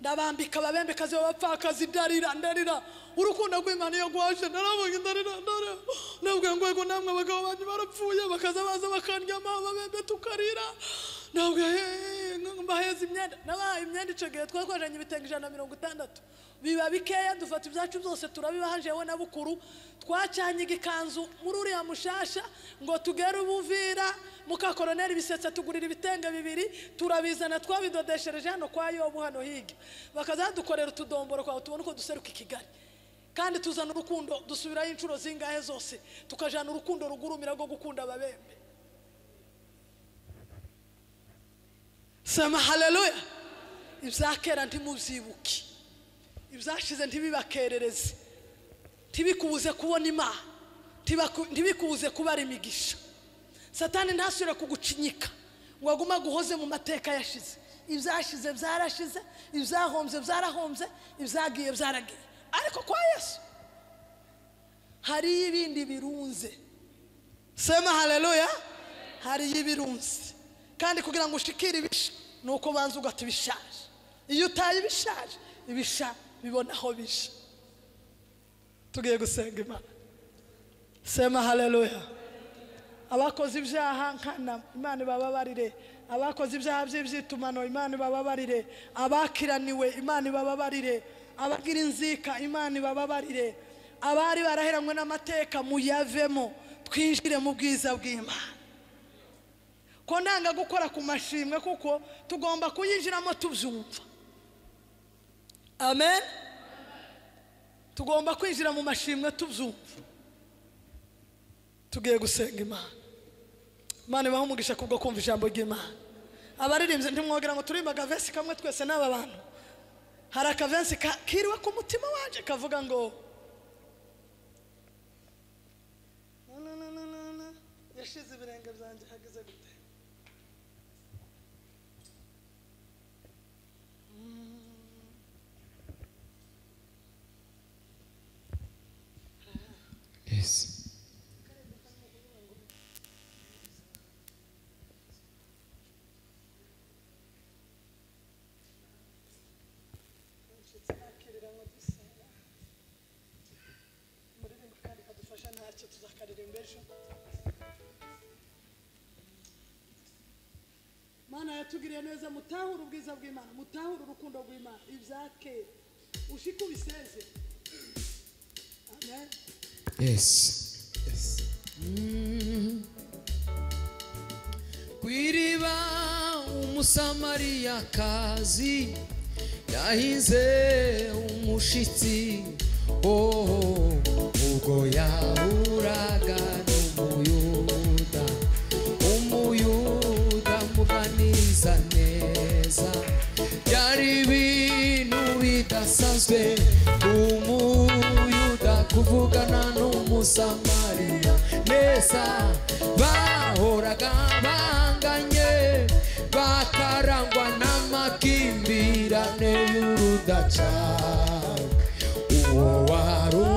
ndabambika ababembekazi b'abapfakazi ndarira ndarira urukundo rw'imana iyo rwaje narabonye ndarira ndarira nabwiye ngo yego namwe abagabo banyu barapfuye bakaza baza bakandyama ababembe tukarira ntabwo eh, nk- mbahereza imyenda nabahaye imyenda icyo gihe twakoranye ibitenge ijana na mirongo itandatu biba bikeya dufata ibyacu byose turabibaha jewe na bukuru twacanyiga ikanzu muri uriya mushasha ngo tugere ubuvira mukakoroneri bisetsa tugurira ibitenge bibiri turabizana twabidodeshereje hano kwa yobu hano hirya bakazadukorera utudomboro kwawe tubone uko duseruka i kigali kandi tuzana urukundo dusubirayo inshuro zingahe zose tukajana urukundo rugurumira rwo gukunda ababembe sema haleluya ibyakera ntimubyibuke ibyashize ntibibakerereze ntibikubuze kubona imana ntibaku- ntibikubuze kubara imigisha satani ntasubira kugucinyika ngo agumaga uhoze mu mateka yashize ibyashize byarashize ibyahombye byarahombye ibyagiye byaragiye ariko kwa yesu hariyo ibindi birunze sema haleluya hariyo ibirunze kandi kugira ngo ushikire ibisha ni uko ubanza ugata ibishaje iyo utaye ibishaje ibisha bibona aho bisha tugiye gusenga imana sema haleluya abakoze ibyaha nkana imana ibababarire abakoze ibyaha by'ibyitumano imana ibababarire abakiraniwe imana ibababarire abagira inzika imana ibababarire abari baraheranywe n'amateka muyavemo twinjire mu bwiza bw'imana ko nanga gukora ku mashimwe kuko tugomba kuyinjiramo tubyumva amen tugomba kwinjira mu mashimwe tubyumva tugiye gusenga imana imana ibaha umugisha kubwo kumva ijambo ry'imana abaririmbyi ntimwogera ngo turimba akavesi kamwe twese n'aba bantu hari akavensi ka- kiriwe ku mutima waje kavuga ngo Na, na, na, na, na, na. yashize ibirenge byanjye hageze gute Yes. inshuti nakirira ngo dusenga muririmbo kandi kadufasha ntacyo tuzakaririmba ejo mana yatugiriye neza mutahure ubwiza bw'imana mutahure urukundo rw'imana ibyakera ushike ubiseze amen Yes. Yes. ku iriba umusamariyakazi yahize umushitsi oh, ubwo yahuraga n'umuyuda umuyuda muganiza neza byari ibintu bidasanzwe umuyuda kuvugana n'umusamariya neza bahoraga banganye bakarangwa n'amakimbirane y'urudaca uwo waru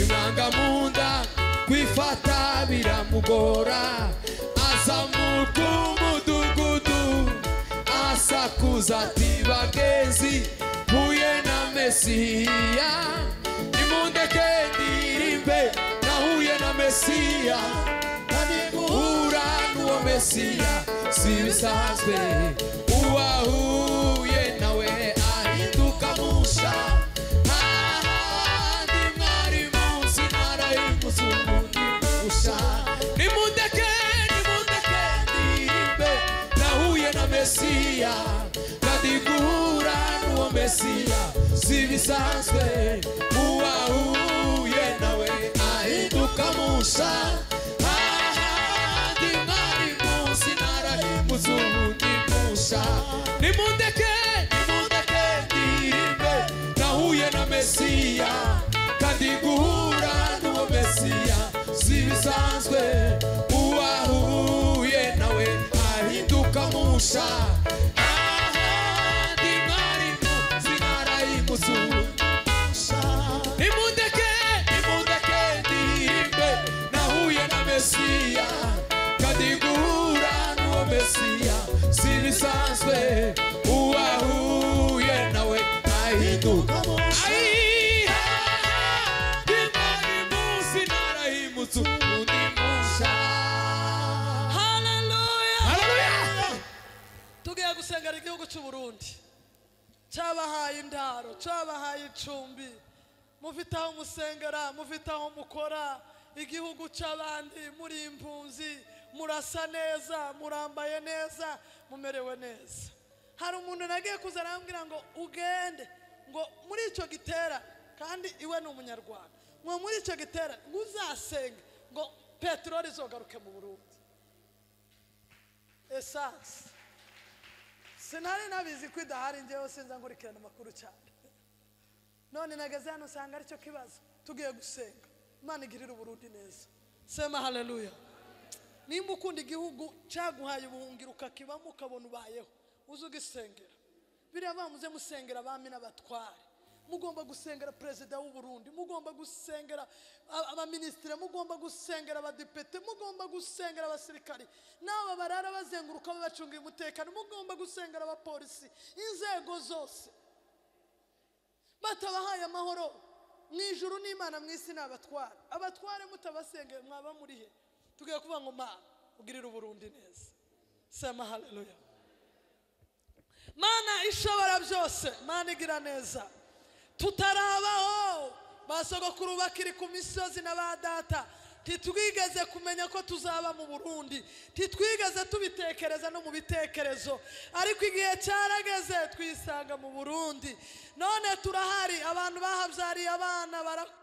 imanga mu nda kwifata biramugora azamuka umudugudu asakuza ati bagenzi mpuye na mesiya nimundeke ndirimbe nahuye na mesiya guhura n'uwo mesiya si ibisanzwe uwahuye nawe ahinduka musha ahandi mwari munsi narayiguze ubundi busha nimundeke nimundeke ndirimbe nahuye na mesiya kandi guhura n'uwo mesiya si ibisanzwe uwahuye nawe ahinduka musha ahandi mwari munsi narayiguze ubundi busha nimundeke nimundeke ndirimbe nahuye na mesiya kandi guhura n'uwo mesiya si bisanzwe uwahuye nawe ahinduka musha ahandi mwarimu zinara y'imuzungu nimundeke nimundeke ndi amacumbi mufite aho musengera mufite aho mukora igihugu cy'abandi muri impunzi murasa neza murambaye neza mumerewe neza hari umuntu nagiye kuza arambwira ngo ugende ngo muri icyo gitera kandi iwe ni umunyarwanda ngo muri icyo gitera ngo uzasenge ngo peteroli izogaruke mu burundi esanse sinari nabizi ko idahari ngewe sinza nkurikirana amakuru cyane none nageze hano usanga aricyo kibazo tugiye gusenga imana igirira uburundi neza sema haleluya nimba ukunda igihugu cyaguhaye ubuhungiro ukakibamo ukabona ubayeho uze ugisengera biriya bamuze musengera abami n'abatware mugomba gusengera perezida w'uburundi mugomba gusengera a- abaminisitiri mugomba gusengera abadepite mugomba gusengera abasirikari n'aba barara bazenguruka babacungira umutekano mugomba gusengera abapolisi inzego zose batabahaye amahoro mu ijuru n'imana mu isi ni abatware abatware mutabasengeye mwaba muri he tugiye kuvuga ngo mana ugirire uburundi neza sema haleluya mana ishobora byose mana igira neza tutarabaho ba sogokuru bakiri ku misozi na ba data titwigeze kumenya ko tuzaba mu burundi titwigeze tubitekereza no mu bitekerezo ariko igihe cyarageze twisanga mu burundi none turahari abantu bahabyariye abana bara